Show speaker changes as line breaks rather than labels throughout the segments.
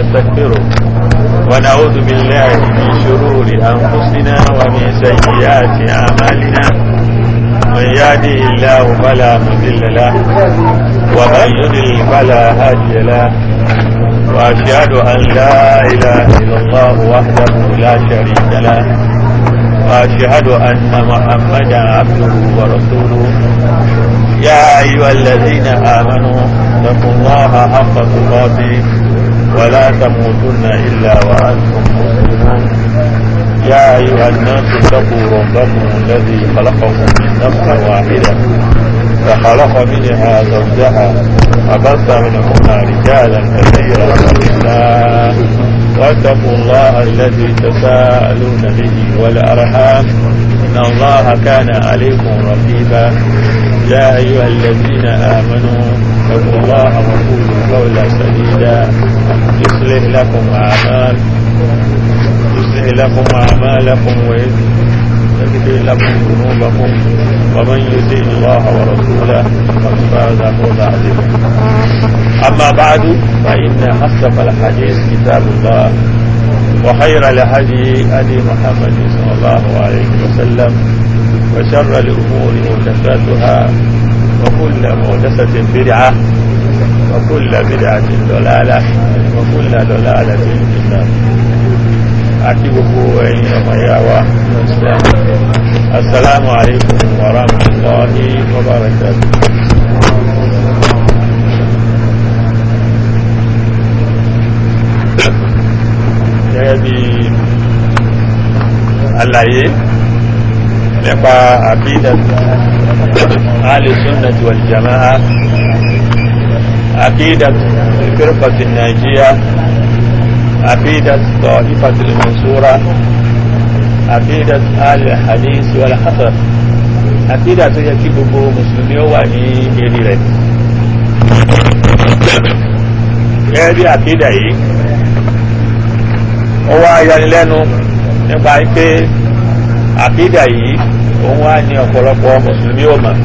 ونستغفره ونعوذ بالله من شرور أنفسنا ومن سيئات أعمالنا من يهده الله فلا مضل له ومن يضلل فلا هادي له وأشهد أن لا إله إلا الله وحده لا شريك له وأشهد أن محمدا عبده ورسوله يا أيها الذين آمنوا اتقوا الله حق تقاته ولا تموتن إلا وأنتم مسلمون يا أيها الناس اتقوا ربكم الذي خلقكم من نفس واحدة فخلق منها زوجها وبث منهما رجالا كثيرا ونساء واتقوا الله الذي تساءلون به والأرحام إن الله كان عليكم رقيبا يا أيها الذين آمنوا اتقوا الله وقولوا قولا سديدا يصلح لكم أعمال يصلح لكم أعمالكم ويغفر لكم ذنوبكم ومن يطع الله ورسوله فقد فاز فوزا عظيما أما بعد فإن أصدق الحديث كتاب الله وخير الهدي هدي محمد صلى الله عليه وسلم وشر الأمور محدثاتها وكل محدثة بدعة وكل بدعة ضلالة وكل ضلالة في النار أكبه أين ومياوة السلام عليكم ورحمة الله وبركاته gẹ́gẹ́ bí àlàyé nípa àbídà alìsúnnàtí wal jama'a àbídà firqatin nàíjíríà àbídà ta'ifatul mansura àbídà alìhadis wal hasar àbídà tó yẹ kí gbogbo mùsùlùmí ó wà ní eré rẹ̀ gẹ́gẹ́ bí àbídà yìí ó wá yanilẹ́nu nípa pé àkídà yìí òun wá ní ọ̀pọ̀lọpọ̀ mùsùlùmí ò mọ̀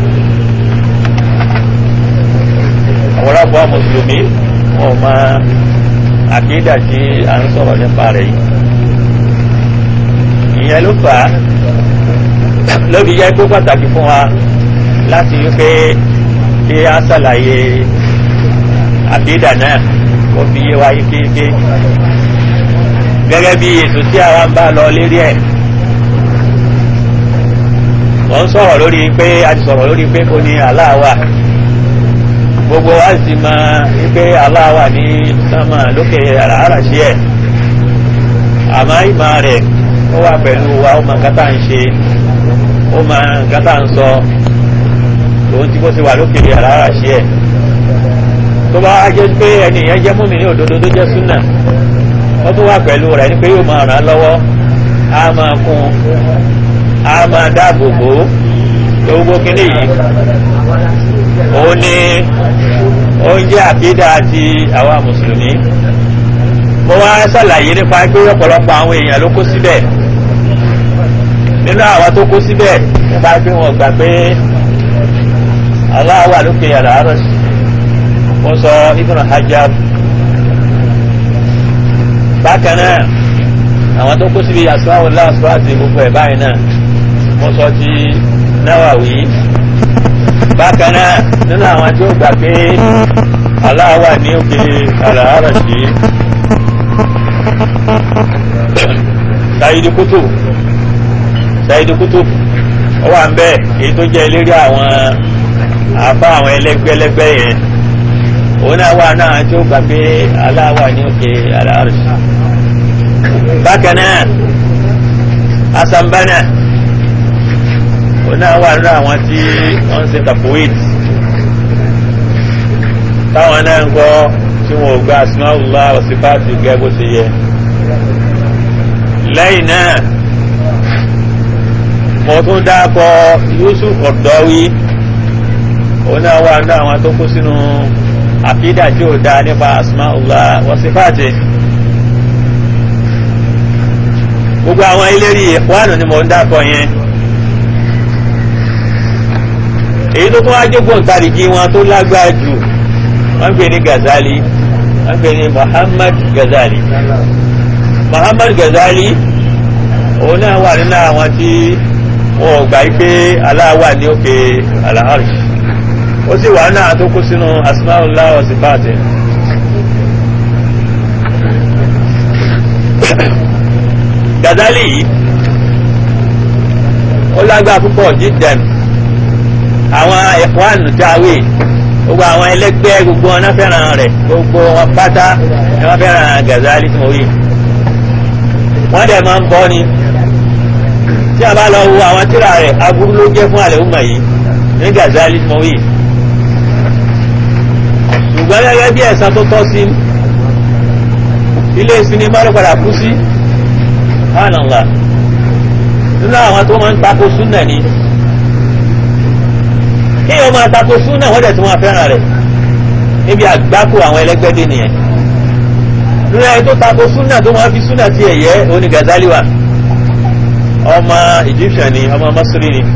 ọ̀pọ̀lọpọ̀ mùsùlùmí wọn mọ àkídà tí a ń sọ̀rọ̀ nípa rẹ̀ yìí ìyẹn ló fà á lóbi yẹ kó pàtàkì fún wa láti wípé kí a ṣàlàyé àkídà náà kó fi yé wa yékéyéké gẹ́gẹ́ bí ètò tí àwa ń bá lọ lérí ẹ̀ wọ́n ń sọ̀rọ̀ lórí pé a ti sọ̀rọ̀ lórí pé kò ní Allah wà gbogbo wa sì mọ pé Allah wà ní sánmà lókè àràáràṣí ẹ̀ àmọ́ ìmọ̀ rẹ̀ ó wà pẹ̀lú wa ó mọ kátà ń ṣe ó mọ kátà ń sọ òun tí kò ti wà lókè àràáràṣí ẹ̀ tó bá jẹ́ pé ẹni yẹn jẹ́ múmi ní òdodo tó jẹ́ súnà ó tún wà pẹ̀lú rẹ̀ ní pé yóò máa ràn án lọ́wọ́ á máa kún á máa dáàbò bò ó gbogbo kínní yìí òun ni oúnjẹ àkídà àti àwa mùsùlùmí mo wá ṣàlàyé nípa pé ọ̀pọ̀lọpọ̀ àwọn èèyàn ló kó síbẹ̀ nínú àwa tó kó síbẹ̀ nípa pé wọ́n gbà pé Allah wà lókè yàrá àárọ̀ mo sọ Ibn Hajar bákan náà àwọn tó kó síbi àsíwáwò láàsíwá àti gbogbo ẹ̀ báyìí náà mo sọ ti Nawawi bákan náà nínú àwọn tí ó gbà pé Allah wà ní òkè àlàárà sí Sayyid Qutb Sayyid Qutb ó wà ń bẹ èyí tó jẹ́ eléré àwọn àbá àwọn ẹlẹ́gbẹ́lẹ́gbẹ́ yẹn òun náà wà náà tí ó gbà pé Allah wà ní òkè àlàárà sí bákan náà asambana oná wà nínú àwọn tí wọ́n ń ṣe tapoid táwọn náà ń kọ́ tí wọ́n ò gba asmaullah wa sifati gẹ́gẹ́ bó ṣe yẹ lẹ́yìn náà mo tún dákọ̀ Yusuf Qaradawi oná wà nínú àwọn tó kó sínú àkídà tí ó dá nípa asmaullah wa sifati gbogbo àwọn ilérí ìkwánù ni mo ń dákọ̀ yẹn èyí tó tún wá jẹ́ gbọ̀ntarìgì wọn tó lágbára jù wọ́n gbé ní Gazali wọ́n pè ní Muhammad Ghazali Muhammad Ghazali òun náà wà nínú àwọn tí wọn ò gbà pé Allah wà ní òkè al-Arsh ó sì wà náà tó kú sínú asmaullah wa sifati Ghazali yìí ó lágbára púpọ̀ jíjẹun àwọn ikhwan jáwé gbogbo àwọn ẹlẹgbẹ́ gbogbo wọn náà fẹ́ràn rẹ̀ gbogbo wọn pátá ni wọ́n fẹ́ràn Ghazali tí mo rí wọ́n dẹ̀ máa ń bọ́ ni tí a bá lọ wo àwọn tírà rẹ̀ aburú ló jẹ́ fún àlẹ́ òmà yìí ní Ghazali tí mo rí ṣùgbọ́n gẹ́gẹ́ bí ẹ̀san tó tọ́ sí ilé sinimá ló padà kú sí hánàlá nínú àwọn tó máa ń tako súnà ni kí o máa tako súnà wọ́n dẹ̀ tó máa fẹ́ràn rẹ̀ níbi àgbákò àwọn ẹlẹ́gbẹ́dé nìyẹn nínú ẹni tó tako súnà tó máa fi súnà ti ẹ̀yẹ oní Ghazali wa ọmọ Egyptian ni ọmọ Masri ni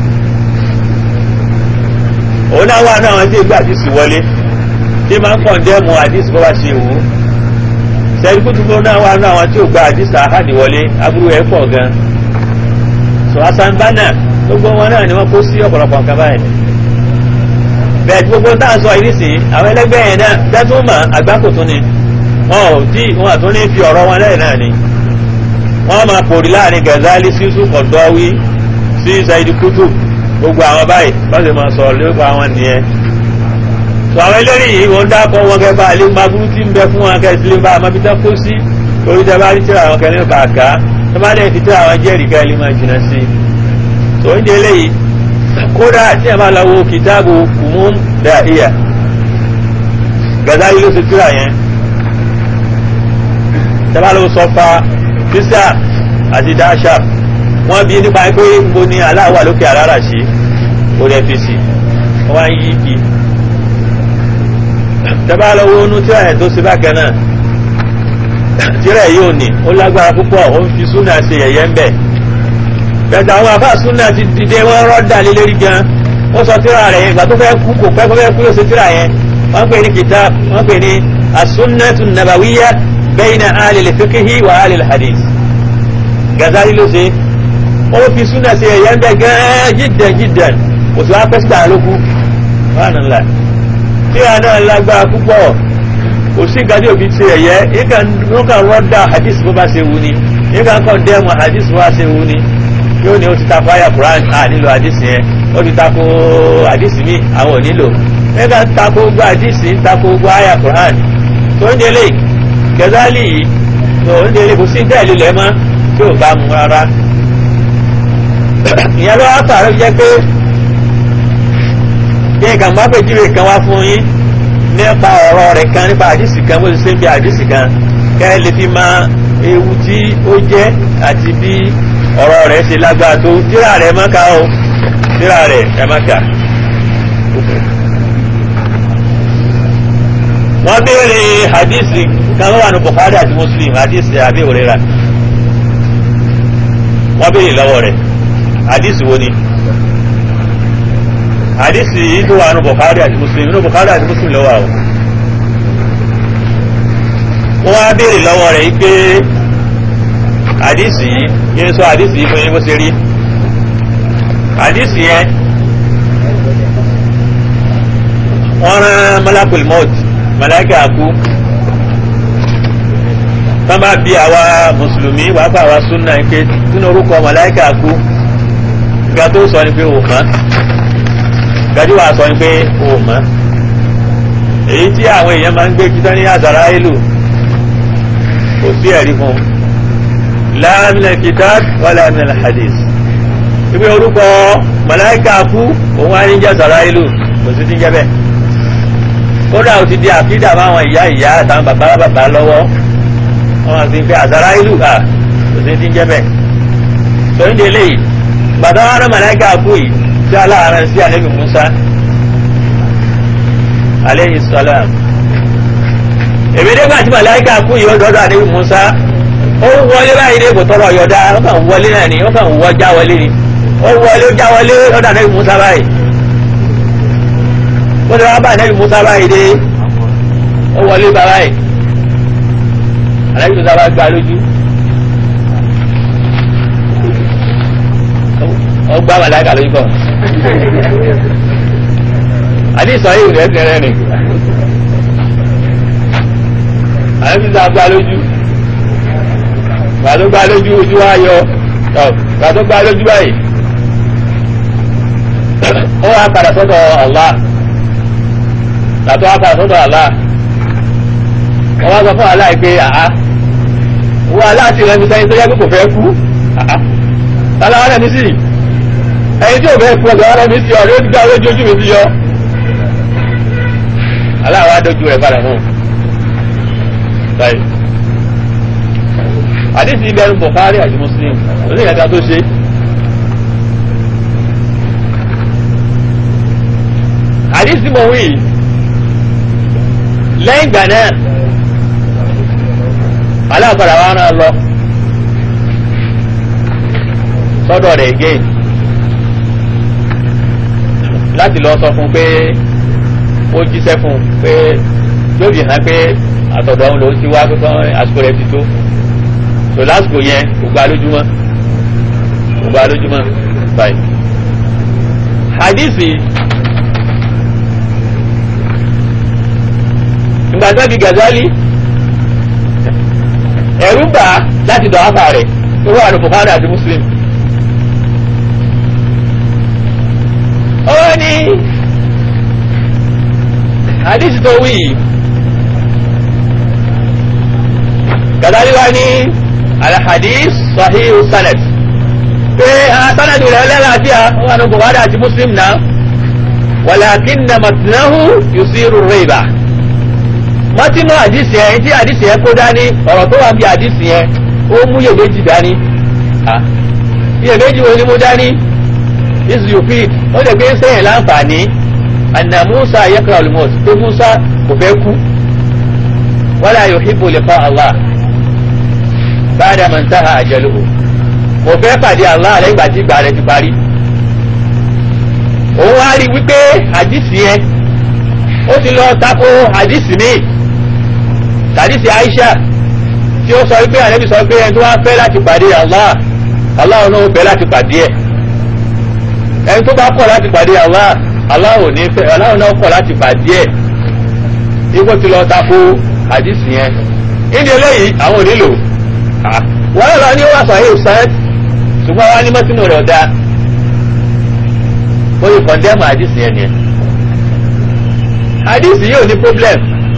òun náà wà náà wọn tí ìgbà àdìsí wọlé tí máa ń kọ̀ndẹ́mù àdìsí bọ́ bá ṣe wù ú sẹ́yìn kútùbọ̀ náà wà náà wọn tí ò gba àdìsí àhádì wọlé aburú ẹ̀ pọ̀ gan so Hassan Banna gbogbo wọn náà ni wọ́n kó sí ọ̀pọ̀lọpọ̀ nǹkan báyìí bẹ́ẹ̀ tí gbogbo táà sọ ìrísí àwọn ẹlẹ́gbẹ́ yẹn náà tẹ́tún mọ̀ àgbákò tún ni wọn ò tí wọn àtún ní fi ọ̀rọ̀ wọn lẹ́yìn náà ni wọ́n máa pòrí láàrin Ghazali sí Sùkọ̀dọ́wí sí Saidi Kutub gbogbo àwọn báyìí wọ́n sì máa sọ lórúkọ àwọn nìyẹn tó àwọn eléré yìí wọ́n dákọ̀ wọn kẹ́ bá ilé máa burú tí ń bẹ fún wọn kẹ́ sílé bá àmọ́ bí tán kó sí torí tẹ́ bá rí tíra àwọn kẹ́lẹ́ kàkà tó bá dẹ̀ fi tíra àwọn jẹ́rìí ká ilé máa jìnnà sí i tó ń délé yìí kódà tí a máa lọ wo kìtàbù kùmùn dàíyà Ghazali ló ṣe tíra yẹn tẹ́ bá lọ sọfà fisa àti dáṣà wọ́n bí nípa pé nbo ni aláwà lókè alára sí orí fc wọ́n wá ń yí kí tẹ́bá lọ́wọ́ onú tíra ẹ̀ tó ṣe bákan náà tíra ẹ̀ yóò ní ó lágbára púpọ̀ ó ń fi súnà ṣe yẹ̀yẹ́ ń bẹ̀ bẹ̀tẹ̀ àwọn afá súnà ti dìde wọ́n rọ́dà lé lérí gan ó sọ tíra rẹ̀ ìgbà tó fẹ́ kú kò pẹ́ kó fẹ́ kú yóò ṣe tíra yẹn wọ́n pè ní kitab wọ́n pè ní as-sunnatu nabawiyya bayna ahli al-fiqhi wa ahli al-hadith Ghazali ló ṣe ó fi súnà ṣe ẹ̀yẹ́ ń bẹ̀ gan jiddan jiddan kò sí wá pẹ́ síta lókù wọ́n nà tí a náà lágbára púpọ̀ kò sí nǹkan tí òbí ṣe ẹ̀yẹ́ wọ́n kàn rọ́dà hadith bó bá ṣe wù ni yíká kàn dẹ́mu hadith bó bá ṣe wù ni yóò ní o ti tako aya Quran a nílò hadith yẹn ó ti tako hadith mi àwọn ò nílò yíká tako gbọ́ hadith ń tako gbọ́ aya Quran tó ń délé Ghazali yìí tó ń délé kò sí dẹ́ẹ̀lì lẹ́mọ́ tí ò bá mu rárá ìyẹn ló wá pàrọ̀ jẹ́ pé kí n kàn bá pèjúwe kan wá fún yín nípa ọ̀rọ̀ rẹ̀ kan nípa àdìsí kan bó ti ṣe ń bí àdìsí kan kẹ́ ẹ lè fi mọ ewu tí ó jẹ́ àti bí ọ̀rọ̀ rẹ̀ ṣe lágbára tó tíra rẹ̀ má ka o tíra rẹ̀ ẹ má ka. wọ́n béèrè àdìsí kan wà ní Bukhari àti Muslim àdìsí Abi Hurairah wọ́n béèrè lọ́wọ́ rẹ̀ àdìsí wo ni hadisi yìí tó wà ní Bukhari àti Muslim ní Bukhari àti Muslim lọ́wọ́ àwọn wọ́n á béèrè lọ́wọ́ rẹ̀ yìí pé hadisi yìí yẹn sọ hadisi yìí fún yín bó ṣe rí hadisi yẹn wọ́n rán malakul maut malaka kú tán bá bí àwa mùsùlùmí wàá fà wá súnà pé sínú orúkọ malaka kú ga tó sọ ni pé òun mọ́ gàdí wàá sọ pé o mọ̀ èyí tí àwọn èèyàn máa ń gbé kíkọ́ ní àzàrà ìlú kò sí ẹ̀rí fún la min al-kitab wala min al-hadith ibi orúkọ màláíkà kú òun á ní jẹ́ àzàrà ìlú kò sí ti jẹ́ bẹ́ẹ̀ kódà ó ti di àkídà máwọn ìyá ìyá àtàwọn bàbá bàbá lọ́wọ́ wọn ti fi àzàrà ìlú à kò sí ti jẹ́ bẹ́ẹ̀ sọyìn délé yìí gbàdá wọn rán màláíkà kú yìí tí aláàrán sí ànábì Musa aleyhi salam èmi nígbà tí màláíkà kú yìí ọdọọdọ ànábì Musa ó wọlé báyìí ní kò tọrọ yọdá ó kàn wọlé náà ni ó kàn wọ já wọlé ni ó wọlé ó já wọlé ọdọ ànábì Musa báyìí ó ti wá bá ànábì Musa báyìí dé ó wọlé bá báyìí ànábì Musa bá gbá lójú ó gbá màláìka lójú kọ́ àdìsọ yìí rẹ̀ tẹ̀rẹ̀ ni ànábì Musa gbá lójú gbà tó gbá lójú ojú wa yọ gbà tó gbá lójú báyìí ó wá padà sọ́dọ̀ Allah gbàtọ́ wá padà sọ́dọ̀ Allah wọ́n wá sọ fún Allah pé àá wọ́n Allah ti rẹ̀ mi sẹ́yìn tó yẹ pé kò fẹ́ kú àá tala rẹ̀ mi sí ẹyin tí ò fẹ́ kú ọ̀gá rẹ̀ mi sí ọ̀rẹ́ ó gbá lójú ojú mi ti yọ Allah wá dojú rẹ̀ padà mọ́ báyìí àdìsí ibẹ̀rù Bukhari àti Muslim oníyàtà tó ṣe àdìsí mọ̀ wí lẹ́yìn ìgbà náà aláàpadà wa náà lọ sọ́dọ̀ rẹ̀ again láti lọ sọ fún pé ó jíṣẹ́ fún pé yóò fi hàn pé àtọ̀dọ̀ òun lòún ti wá pé kán àsìkò rẹ̀ ti tó so lásìkò yẹn kò gba lójúmọ́ kò gba lójúmọ́ báyìí hadisi. ìgbàgbọ́ bí Gazali ẹ̀rú bà á láti dọ̀ áfà rẹ̀ tó wà ní Bukhari àti Muslim. ó ní hadith tó wí Gazali wá ní alhadith sahih sanad pé sanadu rẹ̀ lẹ́làáfíà wà ní Bukhari àti Muslim náà walakinna matnahu yusiru rayba mọ́tínú àdìsí ẹ̀ tí àdìsí ẹ̀ kó dání ọ̀rọ̀ tó wà bí àdìsí ẹ̀ ó mú iyèméjì dání iyèméjì wo ni mo dání is you fit ó lè gbé sẹ́yìn láǹfààní anna musa yakra olumos pé musa kò fẹ́ kú wala yuhibbu liqa allah ba'da man taha ajaluhu kò fẹ́ pàdé allah lẹ́yìn ìgbà tí ìgbà rẹ̀ ti parí òun wá rí wípé àdìsí ẹ̀ ó ti lọ tako àdìsí míì tàdísì Aisha tí ó sọ wípé ànábì sọ pé ẹni tó wá fẹ́ láti pàdé Allah Allah náà fẹ́ láti pàdé ẹ̀ ẹni tó bá kọ̀ láti pàdé Allah Allah ò ní fẹ́ Allah náà kọ̀ láti pàdé ẹ̀ ipò tí lọ tako àdìsí yẹn ìdí eléyìí àwọn ò nílò wọ́n lọ ní wàá sọ̀hìn sáyẹ́t ṣùgbọ́n wá ní mọ́tínú rẹ̀ ọ̀dà ó yẹ kọ̀ndẹ́mù àdìsí yẹn nìyẹn àdìsí yìí ò ní problem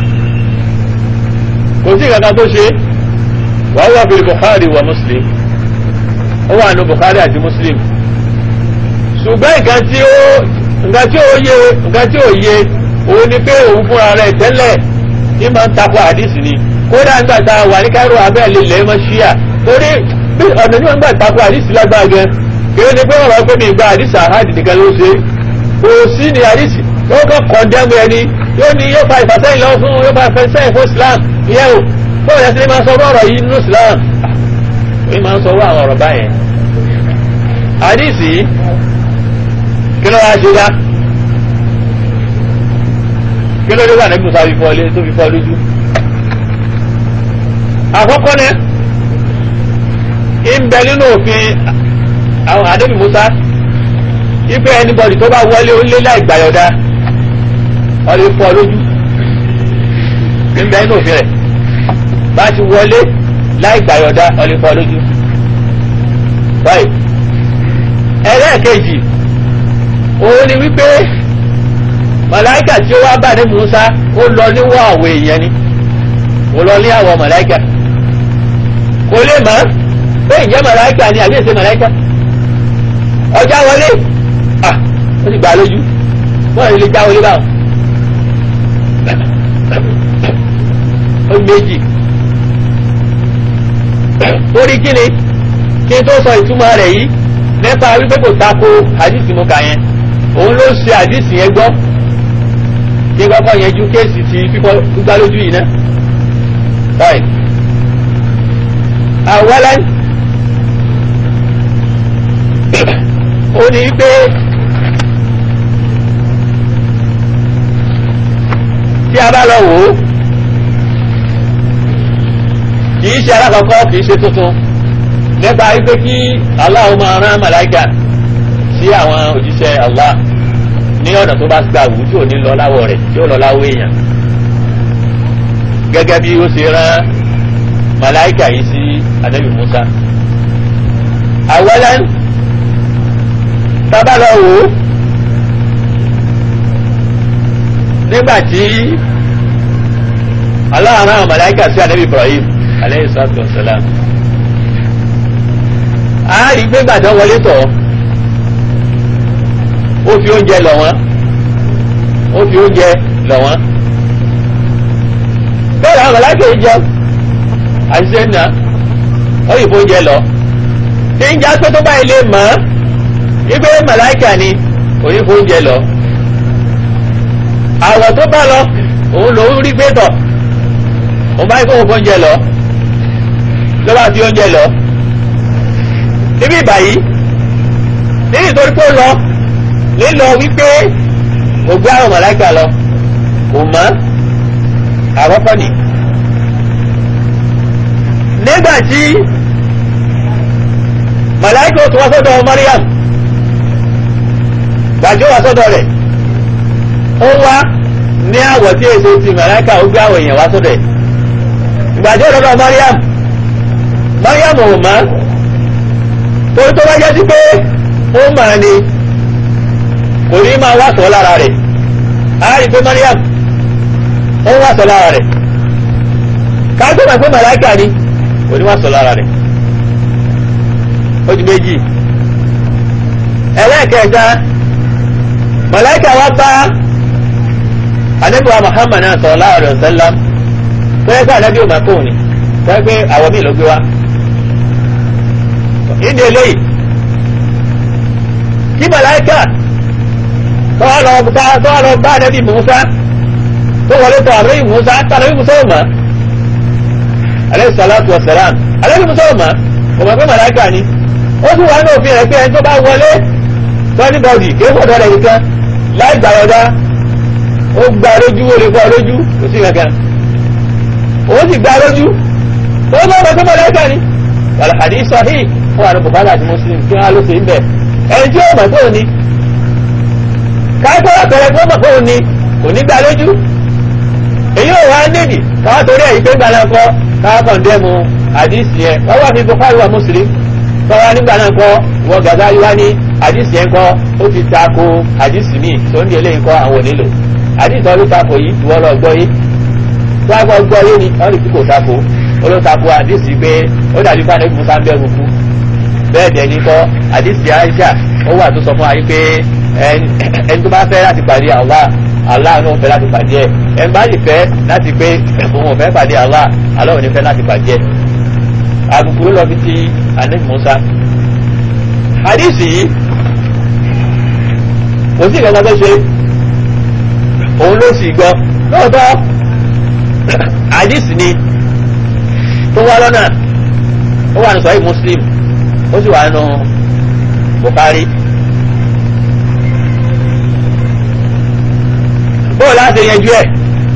kò sí kankan tó ṣe wàá wà fi Bukhari wa Muslim ó wà nù Bukhari àti Muslim ṣùgbọ́n nǹkan tí ó nǹkan tí ó yé nǹkan tí ó yé òun ni pé òun fúnra rẹ̀ tẹ́lẹ̀ ní máa ń takò àdìsí ni kódà nígbà tá a wà ní Cairo abẹ́ lè lẹ́ mọ́ ṣíà torí bí ọ̀nà tí wọ́n gbà takò àdìsí lágbára gan kí ó ní pé wọ́n rọ pé mi gba àdìsí àhádì nìkan ló ṣe kò sí ní àdìsí ó kàn kọ̀ndẹ́mù ẹni yóò ní yóò fa ìfàsẹ́yìn lọ fún yóò fa ìfàsẹ́yìn fún Islam ìyẹn o bóyá yẹn ti máa sọ ọ̀rọ̀ yìí nínú Islam ó máa ń sọ àwọn ọ̀rọ̀ báyẹn àdìsí kí ló wá ṣe dá kí ló dé wà nígbà tó fi fọ́ ilé tó fi fọ́ lójú àkọ́kọ́ náà ń bẹ nínú òfin àwọn àdébì Musa ipe anybody tó bá wọlé ó lé láì gbàyọ̀dá wọ́n lè fọ́ lójú ń bẹ nínú òfin rẹ̀ bá ti wọlé láì gbàyọ̀dá wọ́n lè fọ́ lójú báyìí ẹlẹ́ẹ̀kejì òun ni wípé màláìkà tí ó wá bá ní Musa ó lọ níwọ̀ àwọ̀ èèyàn ni ó lọ ní àwọ̀ màláìkà kò lè mọ̀ pé ìjẹ́ màláìkà ni àbí èsè màláìkà ọjà wọlé ah ó sì gbà lójú bọ́ọ̀ lè já wọlé báwọn ó méjì torí kí ni kí n tó sọ ìtumọ̀ rẹ̀ yìí nípa wípé kò tako àdìsí mo kà yẹn òun ló ṣe àdìsí yẹn gbọ́ kí n kọ́kọ́ yẹn ju kéèsì ti fífọ́ gbígbá lójú yìí náà báyìí àwọlẹ́ ó ní pé tí a bá lọ wò ó kì í ṣe alákọ̀ọ́kọ́ kì í ṣe tuntun nípa wípé kí Allah máa rán màláìkà sí àwọn òjíṣẹ́ Allah ní ọ̀nà tó bá gbà wù tí ò ní lọ láwọ̀ rẹ̀ tí ó lọ láwọ̀ èèyàn gẹ́gẹ́ bí ó ṣe rán màláìkà yìí sí anabi Musa àwọlẹ́ tábàlọ́ wò ó nígbà tí Allah rán màláìkà sí anabi Ibrahim aleyhi salatu wa salam a rí pé gbàdán wọlé tọ̀ ó fi oúnjẹ lọ̀ wọ́n ó fi oúnjẹ lọ̀ wọ́n bẹ́ẹ̀ àwọn màláìkà yìí jẹun àṣìṣe nà ó yìí fóúnjẹ lọ tí ń já pé tó báyìí lè mọ̀ ọ́ wípé màláìkà ni kò ní fóúnjẹ lọ àwọ̀ tó bá lọ òun lòún rí pé tọ̀ òun báyìí kó fóúnjẹ lọ ló bá fi oúnjẹ lọ níbí ìbàyí níbi ìtorí pé ó lọ lílọ wípé kò gbé àwọn màláìkà lọ kò mọ̀ àkọ́kọ́ nìí nígbàtí màláìkà tó wá sọ́dọ̀ Mariam gbàjọ́ wá sọ́dọ̀ rẹ̀ ó wá ní àwọ̀ tí èso ti màláìkà ó gbé àwọ̀ èèyàn wá sọ́dọ̀ ẹ̀ gbàjọ́ lọ́dọ̀ Mariam Mariam ò mọ̀ torí tó bá jẹ́ sí pé ó mà ní kò ní máa wá sọ lára rẹ̀ á rí pé Mariam ó wá sọ lára rẹ̀ ká tó mọ̀ pé màláìkà ni oníwà sọ lára rẹ̀ ó di méjì ẹlẹ́ẹ̀kẹta màláìkà wá bá anábìwá Muhammad náà sallallahu alaihi wasallam pé ká anábì ò máa kóhùn ni pé pé àwọn míì ló gbé wá ìdí eléyìí kí màláìkà tọ́wọ́ lọ bá anábì Musa tó wọlé tọ́ àbúrò Musa tàbí Musa ò máa aleyhi salatu wa salam aleyhi musalama kò mọ̀ pé màláìka ni ó sì wà ní òfin rẹ̀ pé ẹni tó bá wọlé twenty body kí ó fọ̀dọ̀ rẹ̀ nìkan láì gbàyọ̀dá ó gba lójú ó lè fọ́ lójú kò sí kankan ó sì gba lójú tó bá mọ̀ pé màláìka ni wàlàhàdí sahih fún àwọn bùkálà àti muslim kí wọ́n á ló ṣe ń bẹ̀ ẹni tí ó mọ̀ pé òní káàkiri àpẹẹrẹ pé ó mọ̀ pé òní kò ní gba lójú èyí ò wá nídìí káwá torí ẹ̀yìn pé gbàlá kọ́ káwá kọ̀ndẹ́mu àdìsí yẹn wọ́n wà ní Bukhari wa Muslim káwá nígbà náà kọ́ wọ́n Gazali wá ní àdìsí yẹn kọ́ ó ti ta ko àdìsí míì tó ń di eléyìí kọ́ àwọn onílò àdìsí ọlọ́ ta ko yìí ìwọ́ lọ gbọ́ yìí tó a gbọ́ gbọ́ yìí ni ọ̀rì tí kò ta ko olóò ta ko àdìsí pé ó dàbí ká ní musa ń bẹ̀rù kú bẹ́ẹ̀ dẹ̀ ní kọ́ àdìsí Aisha ó wà tó sọ fún wa yìí pé ẹni tó bá fẹ́ láti pàdé Allah Allah náà fẹ́ láti pàdé ẹ̀ ẹ̀ ń bá lè fẹ́ láti pé òun ò fẹ́ pàdé Allah Allah ò ní fẹ́ láti pàdé ẹ̀ àbùkù ló lọ fi ti anabi Musa hadisi yìí kò sí ìgbàgbọ́ tó ṣe òun ló sì gbọ́ lóòótọ́ hadisi ni tó wá lọ́nà ó wà ní sọ́yìn Muslim ó sì wà nù Bukhari. bóò láti yanjú ẹ̀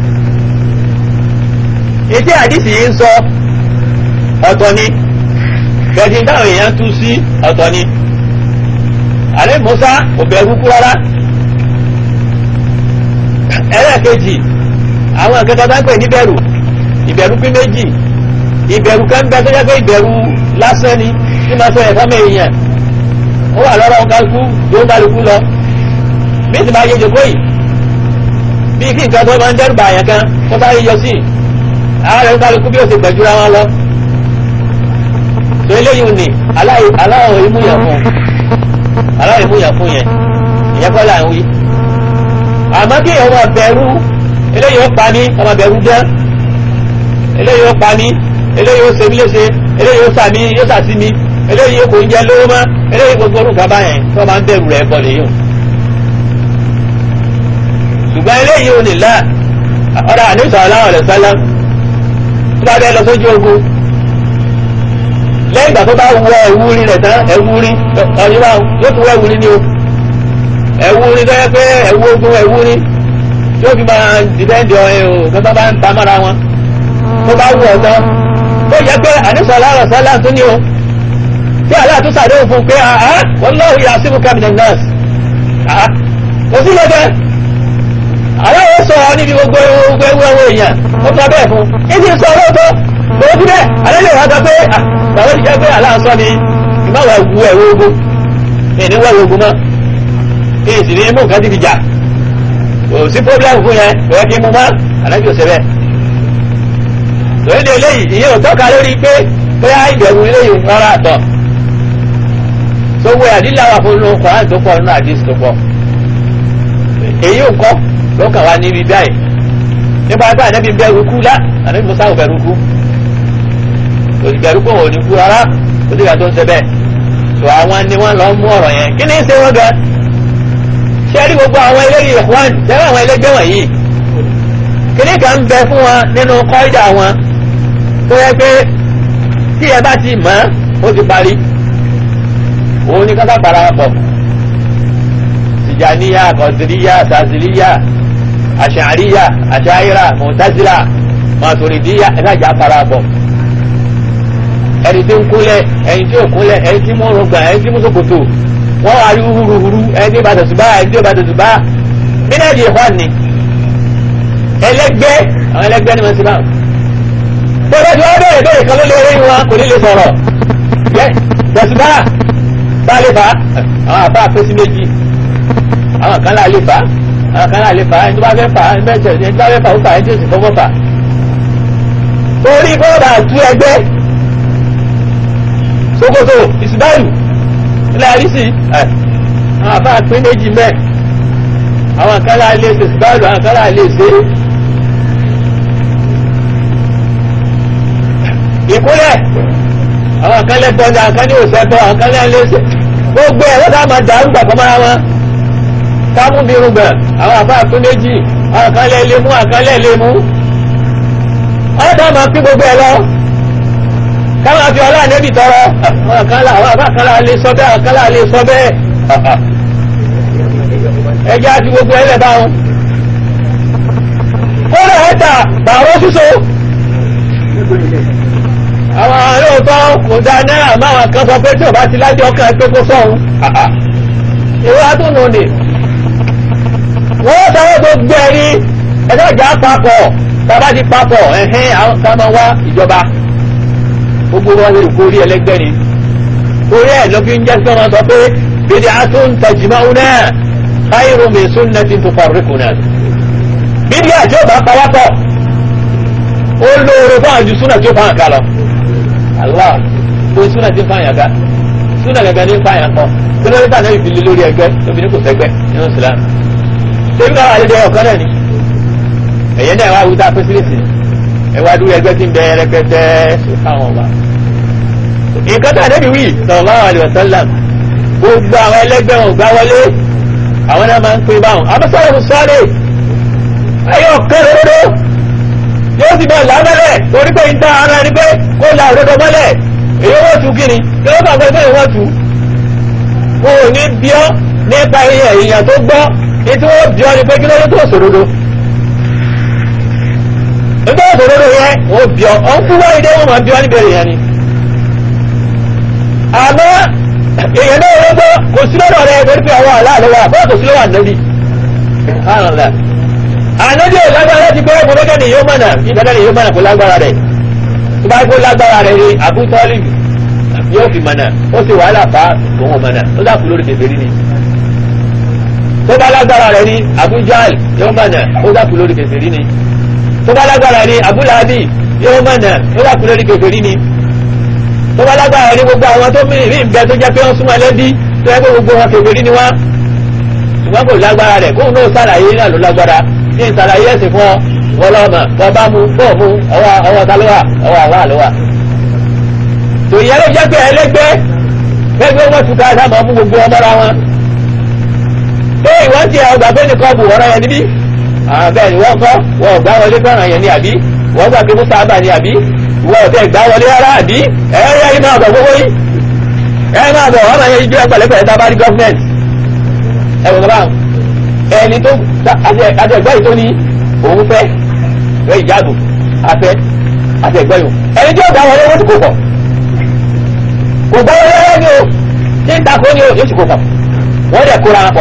ìdí àdìsí yìí ń sọ ọ̀tọ̀ ni bẹ̀tì táwọn èèyàn tú sí ọ̀tọ̀ ni àlẹ́ Musa kò bẹ̀rù kú rárá ẹlẹ́ẹ̀kejì àwọn akẹ́kọ̀ọ́ bá ń pè níbẹ̀rù ìbẹ̀rù pín méjì ìbẹ̀rù kan bẹ tó jẹ́ pé ìbẹ̀rù lásán ni tí máa sọ ẹ̀fọ́ mẹ́ èèyàn ó wà lọ́rọ̀ kálukú tó ń kálukú lọ bí ti máa yẹ jòkó yìí bí kí nǹkan tó máa ń dẹ́rù bàyàn kan tó bá yíyọ sí ààrẹ ń kálukú bí ó ti gbẹ̀júra wọn lọ tó eléyìí ni aláwọ̀ ìmúyàn fún aláwọ̀ ìmúyàn fún yẹn ìyẹn kọ́ là ń wí àmọ́ kí ọmọ bẹ̀rù eléyìí ó pa mí ọmọ bẹ̀rù jẹ́ eléyìí ó pa mí eléyìí ó ṣe mí léṣe eléyìí ó sàmí yóò sàtí mi eléyìí kò ń jẹ lówó mọ́ eléyìí gbogbo orúkọ báyẹn tó máa ń bẹ̀rù rẹ̀ bọ̀ nìyí ṣùgbọ́n eléyìí ò ní là ọ̀rọ̀ àníṣọ́ aláwọ̀ rẹ̀ sálá tó bá bẹ́ẹ̀ lọ sójú ogun lẹ́yìn ìgbà tó bá wọ ẹ̀wú rí rẹ̀ tán ẹ̀wú rí ọ̀nìwá yóò tún wọ ẹ̀wú rí ní o ẹ̀wú rí tó yẹ pé ẹ̀wú ogun ẹ̀wú rí tí ó fi máa dìbẹ́ǹdì ọ̀hìn o kí wọ́n bá ń ta mọ́ra wọn tó bá wù ọ̀tán tó yẹ pé àníṣọ́lá rẹ̀ sọ́lá tó ní o tí aláàtú sàdéhùn fún pé àá wallahu ya'simuka minan nas àá kò sí lọ́dẹ aláwọ̀ sọ ọ níbi gbogbo gbogbo ewu ẹwọ èèyàn ó sọ bẹ́ẹ̀ fún ìdí sọ lóòótọ́ lóòótọ́ bẹ́ẹ̀ alẹ́lẹ́ wa sọ pé bàbá ti jẹ́ pé aláàsọ ni ìmáwá ewu ẹ̀wọ̀ ogun ìní wẹ̀wọ̀ ogun mọ́ kí n sì ní mú nǹkan ti fi jà kò sí pọ́blẹ́mù fún yẹn kò yẹ kí n mú mọ́ àlájò ṣe bẹ́ẹ̀ lórí de eléyìí ìyẹn ò tọ́ka lórí pé bóyá ìbẹ̀rù eléyìí rárá àtọ̀ tó wẹ àdílà wà fún inú kọ́rán tó pọ̀ nínú àdís tó pọ̀ èyí ò kọ́ ló kàn wá níbi báyìí nípa pé ànábi bẹ̀rù kú lá ànábi musa ò bẹ̀rù kú kò sì bẹ̀rù pé òun ò ní kú rárá kò sí ìgbà tó ń ṣe bẹ́ẹ̀ tó àwọn ni wọ́n lọ mú ọ̀rọ̀ yẹn kí ni ń ṣe wọ́n gan ṣé rí gbogbo àwọn eléyìí ìwọ́n tẹ́lẹ̀ àwọn ẹlẹ́gbẹ́ wọ̀nyí kìnní kan ń bẹ fún wọn nínú kọ́ídà wọn tó yẹ pé tí ẹ bá ti mọ̀ ó ti parí òun ní kọ́kọ́ parapọ̀ tìjàníyà kọ̀sìríyà sàzìríyà àṣàríyà àṣàyíra mọ̀tázílà màtòrídíyà ẹ̀dájà parapọ̀ ẹni tí ń kúnlẹ̀ ẹni tí ò kúnlẹ̀ ẹni tí mú rògbà ẹni tí mú ṣòkòtò wọ́n wá rí húruhuru ẹni tí bàtà ṣùgbà ẹni tí bàtà ṣùgbà mílíọ̀nù ìhọ́n ni ẹlẹgbẹ́ àwọn ẹlẹgbẹ́ ni wọ́n ti bá wọn. bọ́lá tí wọ́n bẹ̀rẹ̀ bẹ̀rẹ̀ kan ló lé orí wọn kò ní lè sọ̀rọ̀ yẹ jẹ̀sùbá bá lè fà á àwọn àbá àpèsè méjì àwọn kan láà lè fà á àwọn kan láà lè fà á ẹni tó bá fẹ́ fà á ẹni bẹ́ẹ̀ tẹ̀lé ẹni tó bá fẹ́ fà ó fà ẹni tó sì fọwọ́ fà. torí bọ́ọ̀dà tú ẹgbẹ́ Sokoto ìsìbáyù ilẹ̀ àrísì àwọn àbá àpè méjì mẹ́ẹ̀ àwọn kan láà lè ṣe ìsìbáyù àwọn kan láà lè ṣe é. ìkúnlẹ̀ àwọn kan lẹ́tọ́ ní àwọn kan ní òṣètọ́ àwọn kan lẹ́ léṣe gbogbo ẹ̀ wọ́n ká máa dàrú gbàgbọ́ mọ́ra wọn kámú bí irúgbọ̀n àwọn àbá àtún méjì àwọn kan lẹ́ lé mú àwọn kan lẹ́ lé mú wọ́n ká máa pín gbogbo ẹ̀ lọ ká máa fi ọlá nẹ́bì tọrọ àwọn kan lá àwọn àbá kan lá lè sọ bẹ́ẹ̀ àwọn kan lá lè sọ bẹ́ẹ̀ ẹjẹ́ àti gbogbo ẹ̀ lẹ̀ bá wọn kó lè ẹ́ta bàrọ́ síso àwọn olóòótọ́ kò dá náírà máa kan sọ pé tí ò bá ti lájọ ọkàn pé kó sọ̀hún ìwé àtúnú ni wọ́n sáré tó gbẹ̀rí ẹjọ́ ìjà papọ̀ tàbá ti papọ̀ ẹ̀hẹ́n àwọn ká máa wá ìjọba gbogbo wọn lè kó orí ẹlẹgbẹ́ ni orí ẹ̀ ló fi ń jẹ́ sí wọn sọ pé bìdí àtún tẹ̀jìmáwó náà káyìrò mi sún náà ti ń tukọ̀ rí kùnà bìdí àjọba pawápọ̀ ó lóore fún àjù súnà tí ó fáwọn ká lọ Allah tó súnà tí ń fáwọn ká súnà gẹ́gẹ́ ní fáwọn kọ kí ló dé tà náà ìfìlẹ̀ lórí ẹgbẹ́ tóbi ní kò sẹ́gbẹ́ nínú Islam tẹ́bí náà àlejò ọ̀kan náà ni ẹ̀yẹ náà wá wúta fẹ́sílẹ̀sì ẹ wá dúró ẹgbẹ́ tí ń bẹ rẹpẹtẹ fáwọn ọba nǹkan tó àdébí wí sallallahu alaihi wasallam gbogbo àwọn ẹlẹgbẹ́ wọn gbá wọlé àwọn náà máa ń pè báwọn abẹ́sọ̀rọ̀ sọ́ọ́lẹ̀ ayọ̀ kẹrẹ́rẹ́rẹ́ yóò sì bọ̀ lábẹ́lẹ̀ torí pé ìta ara ẹni pé kó la òdodo mọ́lẹ̀ èyí wọ́n tu kíni kí ló bàgbé pé wọ́n tu kò ní bíọ́ nípa iye èèyàn tó gbọ́ ní tí wọ́n bíọ́ ni pé kí ló ló tó sòdodo nígbà sòdodo yẹn wọ́n bíọ́ ọ̀n fún wáyé dé wọ́n máa bíọ́ níbẹ̀rẹ̀ yẹn ni àmọ́ èèyàn náà ló gbọ́ kò sí lọ́dọ̀ rẹ̀ torí pé àwọn àlàálẹ̀ wà bọ́ọ̀ kò sí lọ́wọ́ ànábì ànábì ò lágbára ti pé ọmọdé ni yóò mọ̀nà ìdájọ́ ni yóò mọ̀nà kó lágbára rẹ̀ tó bá kó lágbára rẹ̀ ni Abu Talib yóò fi mọ̀nà ó sì wàhálà bá òun mọ̀nà ó dàkú lórí kèfèrí ni tó bá lágbára rẹ̀ ni Abu Jahl yóò mọ̀nà ó dàkú lórí kèfèrí ni tó bá lágbára ni Abu Lahabi yóò mọ̀nà ó dàkú lórí kèfèrí ni tó bá lágbára ni gbogbo àwọn tó mìíràn rí nbẹ tó jẹ́ pé wọ́n súnmọ́ ẹlẹ́bí tó yẹ pé gbogbo wọn kèfèrí ni wọ́n ṣùgbọ́n kò lágbára rẹ̀ kóun náà sàlàyé náà ló lágbára ní ìsàlàyé ẹ̀sìn fún ọ wọlọ́ọ̀mà bọ́bá mu bọ́ọ̀ mu ọwọ́ ọwọ́ ta ló wà ọwọ́ àwa ló wà. tòyẹ́ ló jẹ́ pé ẹlẹ́gbẹ́ gbẹ́gbẹ́ wọ́n tún ká sábà mú gbogbo ọmọra wọn. pé ìwọ́n ti ọgbà pé nìkan bù wọ́n yẹn níbí. bẹ́ẹ̀ ni wọ́n kọ́ wọ́n gbá wọlé fẹ́ràn yẹn ní àbí wọ́n gbà pé musa abà ní àbí wọ́n ọ̀tẹ̀ gbá wọlé rárá àbí ẹ̀ yẹ́ yìí máa bọ̀ gbogbo yìí. ẹ máa bọ̀ wọ́n máa yẹ ijó ẹgbẹ̀lẹ́gbẹ̀rẹ́ tá a bá rí gọ́fúmẹ̀ntì. ẹ wò bá ẹni tó àti ẹgbẹ́ yìí tó ní òun fẹ́ fẹ́ ìjáàbò afẹ́ àti ẹ̀gbọ́n yòó ẹni tí ó gbà wọlé wọ́n ti kó pọ̀ kò gbà wọlé wọ́n ni o tí ń takò ni o yóò ti kó pọ̀ wọ́n dẹ̀ kóra wọn pọ̀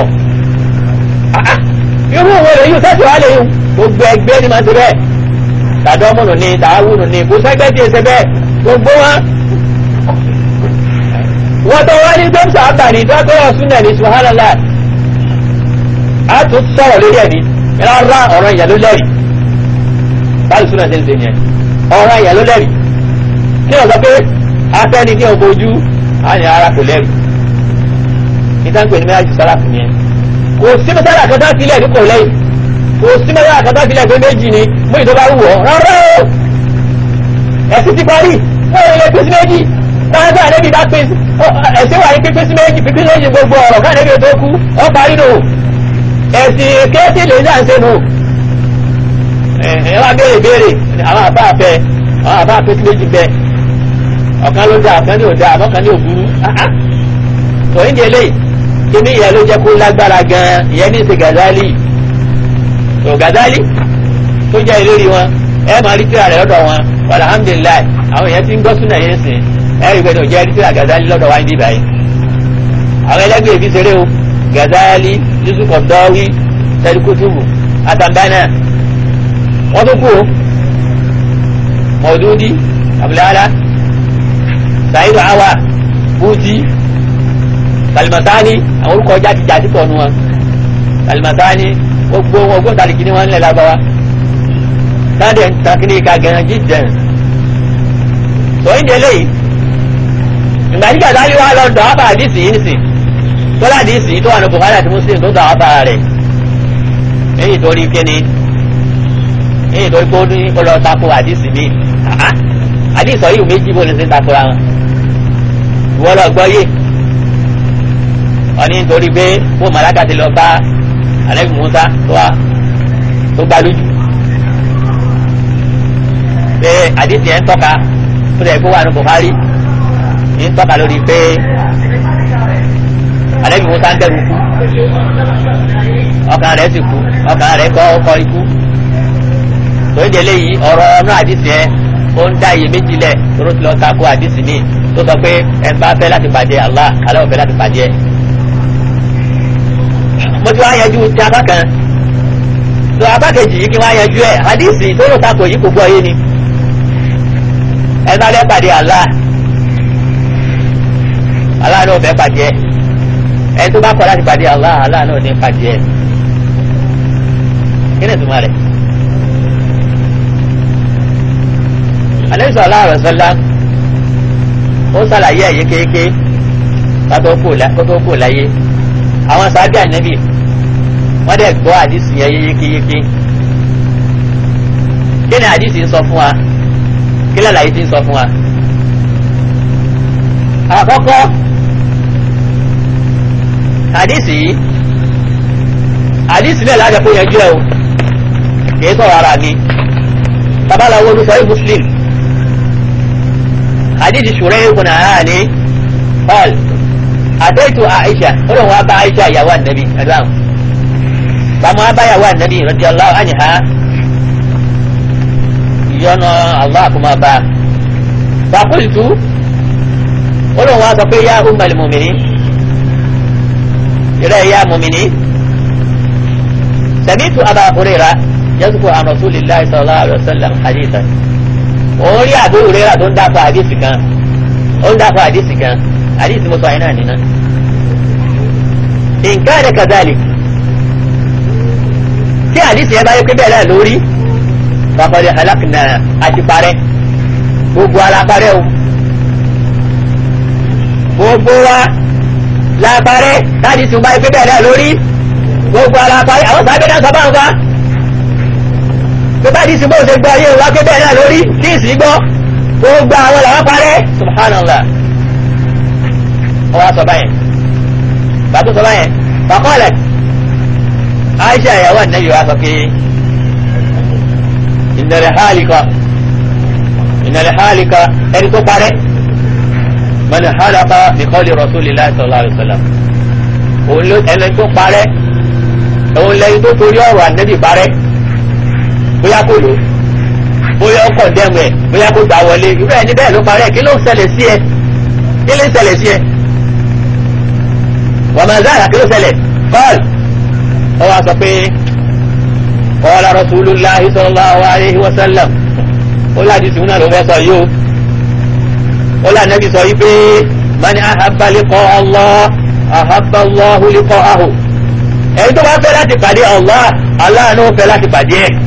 irú òun rẹ̀ yóò sẹ́sì wá lè yùn gbogbo ẹgbẹ́ ni máa ń ṣe bẹ́ẹ̀ tàdọ́mùnù ni tààwùnù ni kò sẹ́gbẹ́ tí ì ṣe bẹ́ẹ̀ gbogbo wọn wọ́n tó wá ní gbẹ́mùsà àbàní tó tó wọ́n súnà ní subhanallah a tún sọ̀rọ̀ lórí ẹ̀ní rárá ọ̀rọ̀ ìyà ló lẹ́rìí báyìí súnà ṣe ń ṣe yẹn ọ̀rọ̀ ìyà ló lẹ́rìí kí wọ́n sọ pé afẹ́ni ní ọkọ̀ ojú á ní ara kò lẹ́rìí ìtànkù ní méjì sára fún yẹn kò sí mẹ́tàlá kẹta sílẹ̀ ní kò lẹ́yìn kò sí mẹ́tàlá kẹta sílẹ̀ pé méjì ni mú ìjọba wù ọ́ rárá o ẹ̀sìn ti parí wọ́n yẹ pèsè méjì káàkiri àdébí bá pèsè ẹ̀sìn wà ní pípín sí méjì pípín sí méjì gbogbo ọ̀rọ̀ káàdébí tó kú ọ parí nù ẹ̀sìn kéèsì lè ní àṣẹ nù ẹ̀ wá béèrè béèrè àwọn àbá àfẹ àwọn àbá àfẹ sí méjì bẹ ọ̀kan ló dá ọ̀kan ní ò dá ọ̀kan ní òbúrú tòun ní eléyìí kíní ìyẹn ló jẹ́ kó lágbára gan ìyẹn ní í ṣe Gazali tó Gazali tó jẹ́ ìlérí wọn ẹ máa rí tíra rẹ̀ lọ́dọ̀ wọn alhamdulilayi àwọn èèyàn ti ń gbọ́ súnà yẹn sìn ẹ rí gbẹdọ̀ jẹ́ tíra Gazali lọ́dọ̀ wa ń dìbà yìí àwọn ẹlẹ́gbẹ́ ìfi ṣeré o Gazali Yusuf ọ̀dọ́wí tẹlikutubu atambana wọ́n tó kú o Mọ̀dúdí abúlára Sayidu Awa Bùtí kalimatani àwọn orúkọ jáde jáde pọ̀ nù wọn kalimatani gbogbo ọgbọ́n tàbí ni wọ́n ń lẹ̀ lágbáwá sáde takini ka gẹ̀rẹ́ jíjẹ̀ sọ̀yìn délé yìí ìgbà tí Gazali wà lọ dọ̀ ábà àdìsí yìí nìsín tọ́lá àdìsí tó wà ní Bukhari àti Muslim tó dọ̀ ábà rẹ̀ èyí torí kíni èyí torí kó ní kó lọ tako àdìsí mi àdìsí ọ̀yìn méjì bó lè ṣe takora wọn ìwọ lọ gbọ́ yé wọ́n ní nítorí pé fún màláka ti lọ bá alẹ́ musa tó wà tó gbá lójú pé àdìsí yẹn ń tọ́ka ó lè kó wà ní Bukhari ń tọ́ka lórí pé alẹ́ musa ń dẹ̀rù kú ọkàn rẹ̀ sì kú ọkàn rẹ̀ kọ́ ọkọ̀ ikú tòun jẹ́ léyìí ọ̀rọ̀ ọ̀nà àdìsí yẹn ó ń dá iye méjì lẹ̀ tó ló ti lọ tako àdìsí mi tó sọ pé ẹ̀ ń bá fẹ́ láti pàdé Allah Allah ò fẹ́ láti pàdé ẹ̀ mo ti wá yanjú ti apá kan tó apá kejì yìí kí wọ́n á yanjú ẹ̀ hadisi tó lò takò yìí kò gbọ́ yé ni ẹ bá lẹ́ pàdé Allah Allah náà fẹ́ pàdé ẹ̀ ẹ tó bá kọ̀ láti pàdé Allah Allah náà ní pàdé ẹ̀ kí ni ìtumọ̀ rẹ̀ Ànábì sallallahu alaihi wasallam ó sàlàyé ẹ̀ yékéyéké kátó kò láyé àwọn sábẹ́ ànábì wọ́n dẹ̀ gbọ́ àdìsí yẹn yékéyéké kí ni àdìsí ń sọ fún wa kí ni àlàyé ti ń sọ fún wa. àkọ́kọ́ àdìsí yìí àdìsí náà lájà kó yanjú ẹ o kì í sọ̀rọ̀ ara mi babaláwo ló sọ yìí muslim àdìsí ṣùrẹ́ ìkùnà ara ni paul àtẹ́tù àìṣà ó lóun wá bá àìṣà ìyàwó ànábì ẹ̀dáhùn bàmú wá bá ìyàwó ànábì radiyallahu anha ìyọ́nà allah àkùmá bá fàkúlìtù ó lóun wá sọ pé yá ummal mu'minin ìrẹ́ yá mu'minin sami'tu aba hurayra yazkur an rasulillahi sallallahu alaihi wasallam hadithan òun rí àbí hurayra tó ń dáfà àdìsì kan ó ń dáfà àdìsì kan àdìsí mo sọ àyìn náà nínú. nǹkan ẹ̀rẹ́ kazali tí àdìsí ẹ bá yẹ pé bẹ́ẹ̀ náà lórí bàbáde alákìnà àti parẹ́ gbogbo ara parẹ́ o gbogbo wa la parẹ́ tàdìsí bá yẹ pé bẹ́ẹ̀ náà lórí gbogbo ara parẹ́ àwọn sábẹ́ náà sọ báwọn fa pé tàdìsí bó ṣe gbọ́ ayé wa pé bẹ́ẹ̀ náà lórí tí ì sí gbọ́ gbogbo àwọn làwọn parẹ́ subhanallah ọwọ́ sọ báyẹn bàtú sọ báyẹn fàkọ́lẹ̀ Aisha ìyàwó ànábì wa sọ pé ìnàlẹ̀ hálìkà ìnàlẹ̀ hálìkà ẹni tó parẹ́ mọ̀nà hálàkà nìkọ́lì Rasulillah sallallahu alaihi wasallam òun ló ẹni tó parẹ́ òun lẹ́yìn tó torí ọ̀rọ̀ ànábì parẹ́ bóyá kò lò bóyá ó kọ̀ndẹ́mù ẹ̀ bóyá kó gbà wọlé irú ẹni bẹ́ẹ̀ ló parẹ́ kí ló ń ṣẹlẹ̀ sí ẹ kí ló ń ṣẹlẹ̀ sí ẹ. wọ́n máa záàyà kí ló ṣẹlẹ̀ kọ́ọ̀lù ó wá sọ pé qala rasulullahi sallallahu alayhi wa sallam ó láti sùn náà ló fẹ́ sọ yìí o ó lá nẹ́bí sọ yìí pé mani ahabba liqa Allah ahabba Allahu liqa'ahu ẹni tó bá fẹ́ láti pàdé Allah Allah náà fẹ́ láti pàdé ẹ̀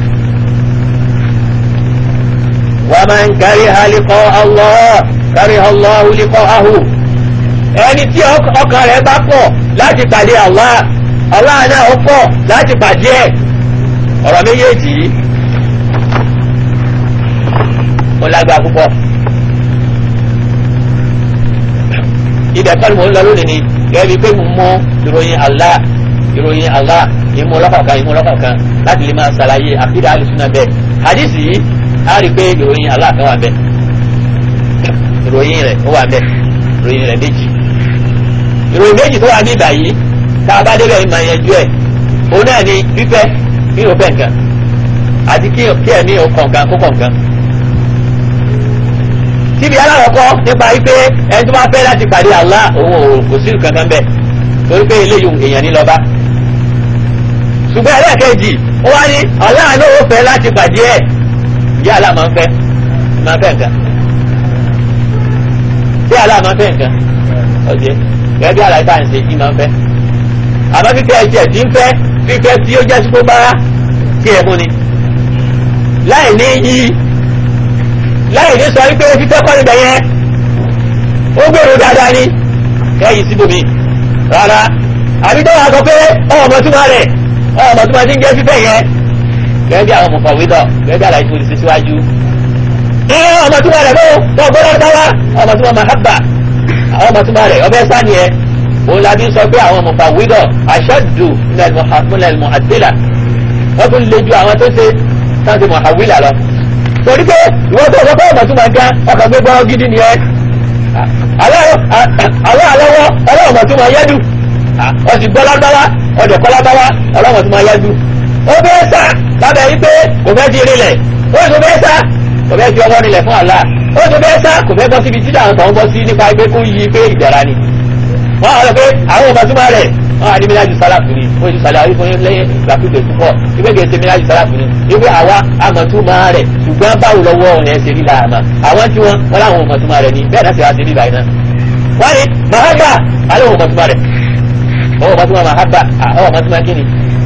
wa man kariha liqa Allah kariha Allahu liqa'ahu ẹni tí ọkàn rẹ̀ bá pọ̀ láti pàdé Allah Allah náà ó pọ̀ láti pàdé ẹ̀ ọ̀rọ̀ méjèèjì yìí ó lágbá púpọ̀ ibẹ̀ kọ́ni mò ń lọ lónìí ni gẹ́gẹ́ bíi pé mo mọ ìròyìn Allah ìròyìn Allah ìmú ọlọ́kọ̀ọ̀kan ìmú ọlọ́kọ̀ọ̀kan láti lè máa ṣàlàyé àkídà alùsùnà bẹ́ẹ̀ hadith yìí á rí i pé ìròyìn Allah kan wà bẹ́ẹ̀ ìròyìn rẹ̀ ó wà bẹ́ẹ̀ ìròyìn rẹ̀ méjì ìròyìn méjì tó wà ní ìgbà yìí tá a bá débẹ̀ ìmọ̀ ìyẹnjú ẹ̀ òun náà ni fífẹ́ kí o fẹ́ nǹkan àti kí ẹ̀mí o kọ̀ǹkan kó kọ̀ǹkan. síbi aláwọ̀kọ́ nípa wípé ẹni tó bá fẹ́ láti pàdé Allah òun ò kò sí kankan bẹ́ẹ̀ torí pé eléyìí èèyàn ní lọ́ba. ṣùgbọ́n ẹlẹ́ẹ̀kejì ó wá ní Allah ló ó fẹ́ láti pàdé ẹ̀ ìyá Allah máa ń fẹ́ máa ń fẹ́ nǹkan. bí Allah máa ń fẹ́ nǹkan ọ̀jẹ̀ gẹ́gẹ́ bí àlàyé tá à ń ṣe kí máa ń fẹ́. àmọ́ fífẹ́ ẹ̀jẹ̀ tí ń fẹ́ fífẹ́ tí ó jẹ́ sípò bára kí ẹ mú ni láì ní yí láì ní sọ wípé fífẹ́ kọ́ níbẹ̀ yẹn ó gbèrò dáadáa ni kẹ́yìn síbòmí rárá àbí tó wà sọ pé ọmọ túmọ̀ rẹ̀ ọmọ túmọ̀ tí ń jẹ́ fífẹ́ yẹn gẹ́gẹ́ bí àwọn mọ̀fọ̀wédọ̀ gẹ́gẹ́ bí àlàyé tó ti ṣe síwájú ọmọ túmọ̀ rẹ̀ bó tó gbọ́dọ̀ dáwà ọmọ túmọ̀ mahabba ọmọ túmọ̀ rẹ̀ ọbẹ̀ sáni ẹ̀ òun la bí sọ pé àwọn mọ̀fọ̀wédọ̀ aṣọ́dù nílẹ̀ mọ̀hàdílà wọ́n tún lè ju àwọn tó ṣe sáǹsì mọ̀hàwílà lọ. torí pé ìwọ́n tó sọ pé ọmọ tó máa ga ọkàn gbé gbọ́ gidi ni ẹ. àlọ́ àlọ́wọ́ ọlọ́wọ́ tó máa yẹ́dù. ọ̀sì gbọ́ lágbára ọ̀dẹ̀ kọ́ lágbára ọlọ́wọ́ tó máa yẹ́dù. ó bẹ́ẹ̀ sá lábẹ́ yí pé kò fẹ́ ti rinlẹ̀ ó sì bẹ́ẹ̀ sá kò fẹ́ fi ọwọ́ rinlẹ̀ fún àlá ó sì bẹ́ẹ̀ sá kò fẹ́ bọ́ síbi tí àwọn kan bọ́ sí nípa pé kó yí pé ìdára ni. wọ́n á lọ pé àwọn ọmọ tó máa rẹ̀ wọn àdé mílájú sálàfù ni wọn ti sàlẹ̀ àwọn ìfọyín lẹ́yìn ìgbàkúgbè púpọ̀ ìgbé kìí ṣe mílájú sálàfù ni ìgbé àwa àmọ̀túmọ̀ rẹ̀ ṣùgbọ́n báwo lọ́wọ́ rẹ̀ ṣe rí làámà àwọn tí wọn wọn láwọn ọmọtúmọ̀ rẹ̀ ni bẹ́ẹ̀ náà ṣe wá sí bíbá iná. wọ́n ní mahaba alẹ́ wọn ọmọtúmọ̀ rẹ̀ ọwọ́ ọmọtúmọ̀ mahaba ọwọ́ ọmọtúmọ̀ kíni.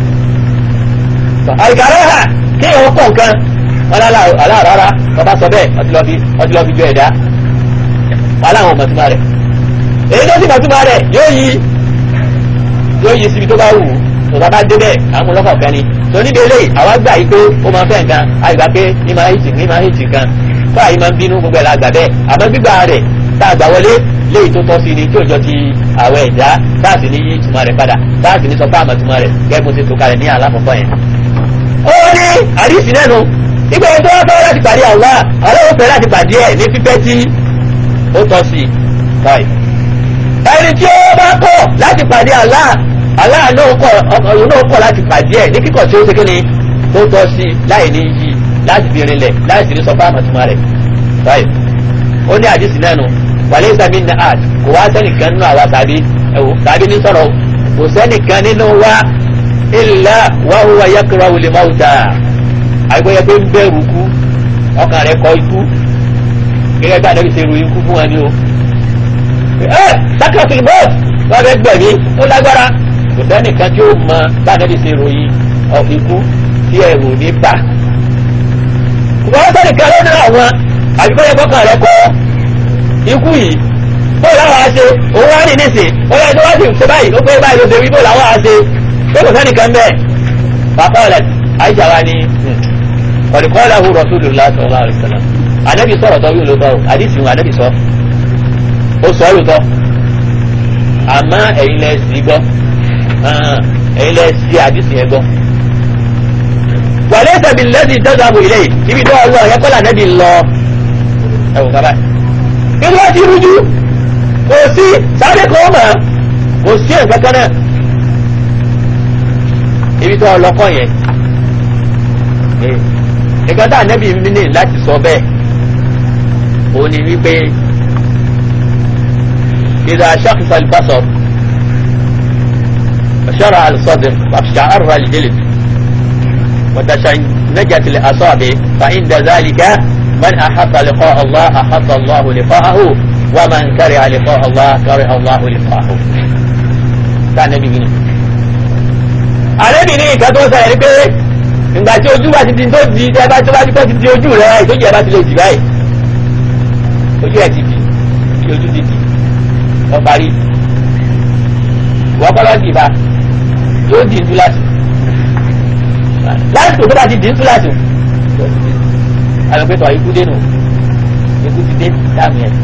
àìkàrẹ́ hà kí ìwọ kọ̀ nǹkan aláàrárá bàbá sọ bẹ́ẹ̀ ọtí lọ́ fi jọ ẹ̀dá wọn láwọn ọmọtúmọ̀ rẹ̀ èyí tó sì mọ̀túmọ̀ rẹ̀ yóò yí yóò yí síbi tó bá wù ú tó bá dé bẹ́ẹ̀ àwọn ọlọ́kọ̀ kan ni tó níbi eléyìí àwa gbà yí pé ó máa fẹ́ nǹkan àgbà pé ní máa hìtì ní máa hìtì kan fún àyè máa ń bínú gbogbo ẹ̀ la gbà bẹ́ẹ̀ àmọ́ gbígbà rẹ̀ tá a gbà wọlé léyìí tó tọ́ sí ni tí òjò ti àwọ̀ ẹ̀dá táàsì ní yí ìtumọ̀ rẹ̀ padà táàsì ní sọ fún àmọ̀ ìtumọ̀ rẹ̀ gẹ́gẹ́ bó ti tó kalẹ̀ ní àlàkọ̀kọ̀ yẹn. ó ní àdìsí nẹ́nu nígbà yẹn tó wá fẹ́ láti pàdé àwa àwọn ò fẹ́ láti pàdé ẹ̀ ní fífẹ́ tí ó tọ́ sí i. ẹni tí ó bá kọ̀ láti pàdé Allah Allah náà kọ̀ ọ̀run náà kọ̀ láti pàdé ẹ̀ ní kíkọ̀ tí ó ṣe kí ni tó tọ́ sí láì ní yí láti fi rinlẹ̀ láì sì ní sọ fún àmọ̀ ìtumọ̀ rẹ̀. ó ní àdìsí nẹ́nu wàlẹ́ ìsàmì ní art kò wá sẹ́nìkan nínú àwa tàbí ẹ̀wò tàbí ní sọ̀rọ̀ kò sẹ́nìkan nínú wa illa wa huwa yakrahu al-mauta àgbẹ̀yẹ pé ń bẹ̀rù kú ọkàn rẹ̀ kọ ikú gẹ́gẹ́ bí àdébí ṣe ru ikú fún wa ní o. ẹ sakratul maut wọn bẹ gbẹ̀mí ó lágbára kò sẹ́nìkan tí ó mọ bí àdébí ṣe ròyìn ikú tí ẹ̀rù ní bà. kò wá sẹ́nìkan lónìí àwọn àbíkọ́yẹ kọ́kàn rẹ̀ kọ́ ikú yìí bóòlù àwọn àṣe òun wá ní nísìn ọyọ ẹni wá sì ṣe báyìí ó pé báyìí ló ṣe wí bóòlù àwọn àṣe pé kò sẹ́nìkan bẹ́ẹ̀ bàbá ọ̀lẹ̀ àìsà wa ni ọ̀dìkọ́lá hu rasulullah sallallahu alaihi wasallam anabi sọ̀rọ̀ tọ́ yóò ló tọ́ àdìsí wọn anabi sọ ó sọ yóò tọ́ àmọ́ ẹ̀yin lẹ sí gbọ́ ẹ̀yin lẹ sí àdìsí yẹn gbọ́ wàlẹ́ sẹ̀bi lẹ́sìn tẹ́sàbù ilé ibi tó ọlọ́ ẹ̀kọ́lá anabi lọ ẹ̀wọ̀n kábàá inú ẹ ti rújú kò sí sáré kò mọ̀ kò sí nǹkan kan náà ibi tó ọlọ́kọ̀ yẹn nǹkan tá ànábì mi ní láti sọ bẹ́ẹ̀ òun ni wípé ìdá aṣáfífà ìbásọ̀ ọ̀ṣọ́ra àlùsọ̀dẹ̀ wàṣàárọ̀ àlìjẹ́lẹ̀ وتشنجت الأصابع فعند ذلك من أحب لقاء الله أحب الله لقاءه ومن كره لقاء الله كره الله لقاءه كان نبي بني àlébì ní nǹkan tó ń sọ ẹ̀rí pé ìgbà tí ojú bá ti di tó di tẹ́ bá tó bá ti kọ́ ti di ojú rẹ̀ ìtọ́jú ẹ̀ bá ti lè dì báyìí ojú ẹ̀ ti di tí ojú ti di lọ parí wọ́n kọ́ lọ́ọ́ dì bá yóò di ntúlásì láti tó bá ti di ntúlásì alùpùpù ikú dé nù ikú ti dé dáàmì ẹ̀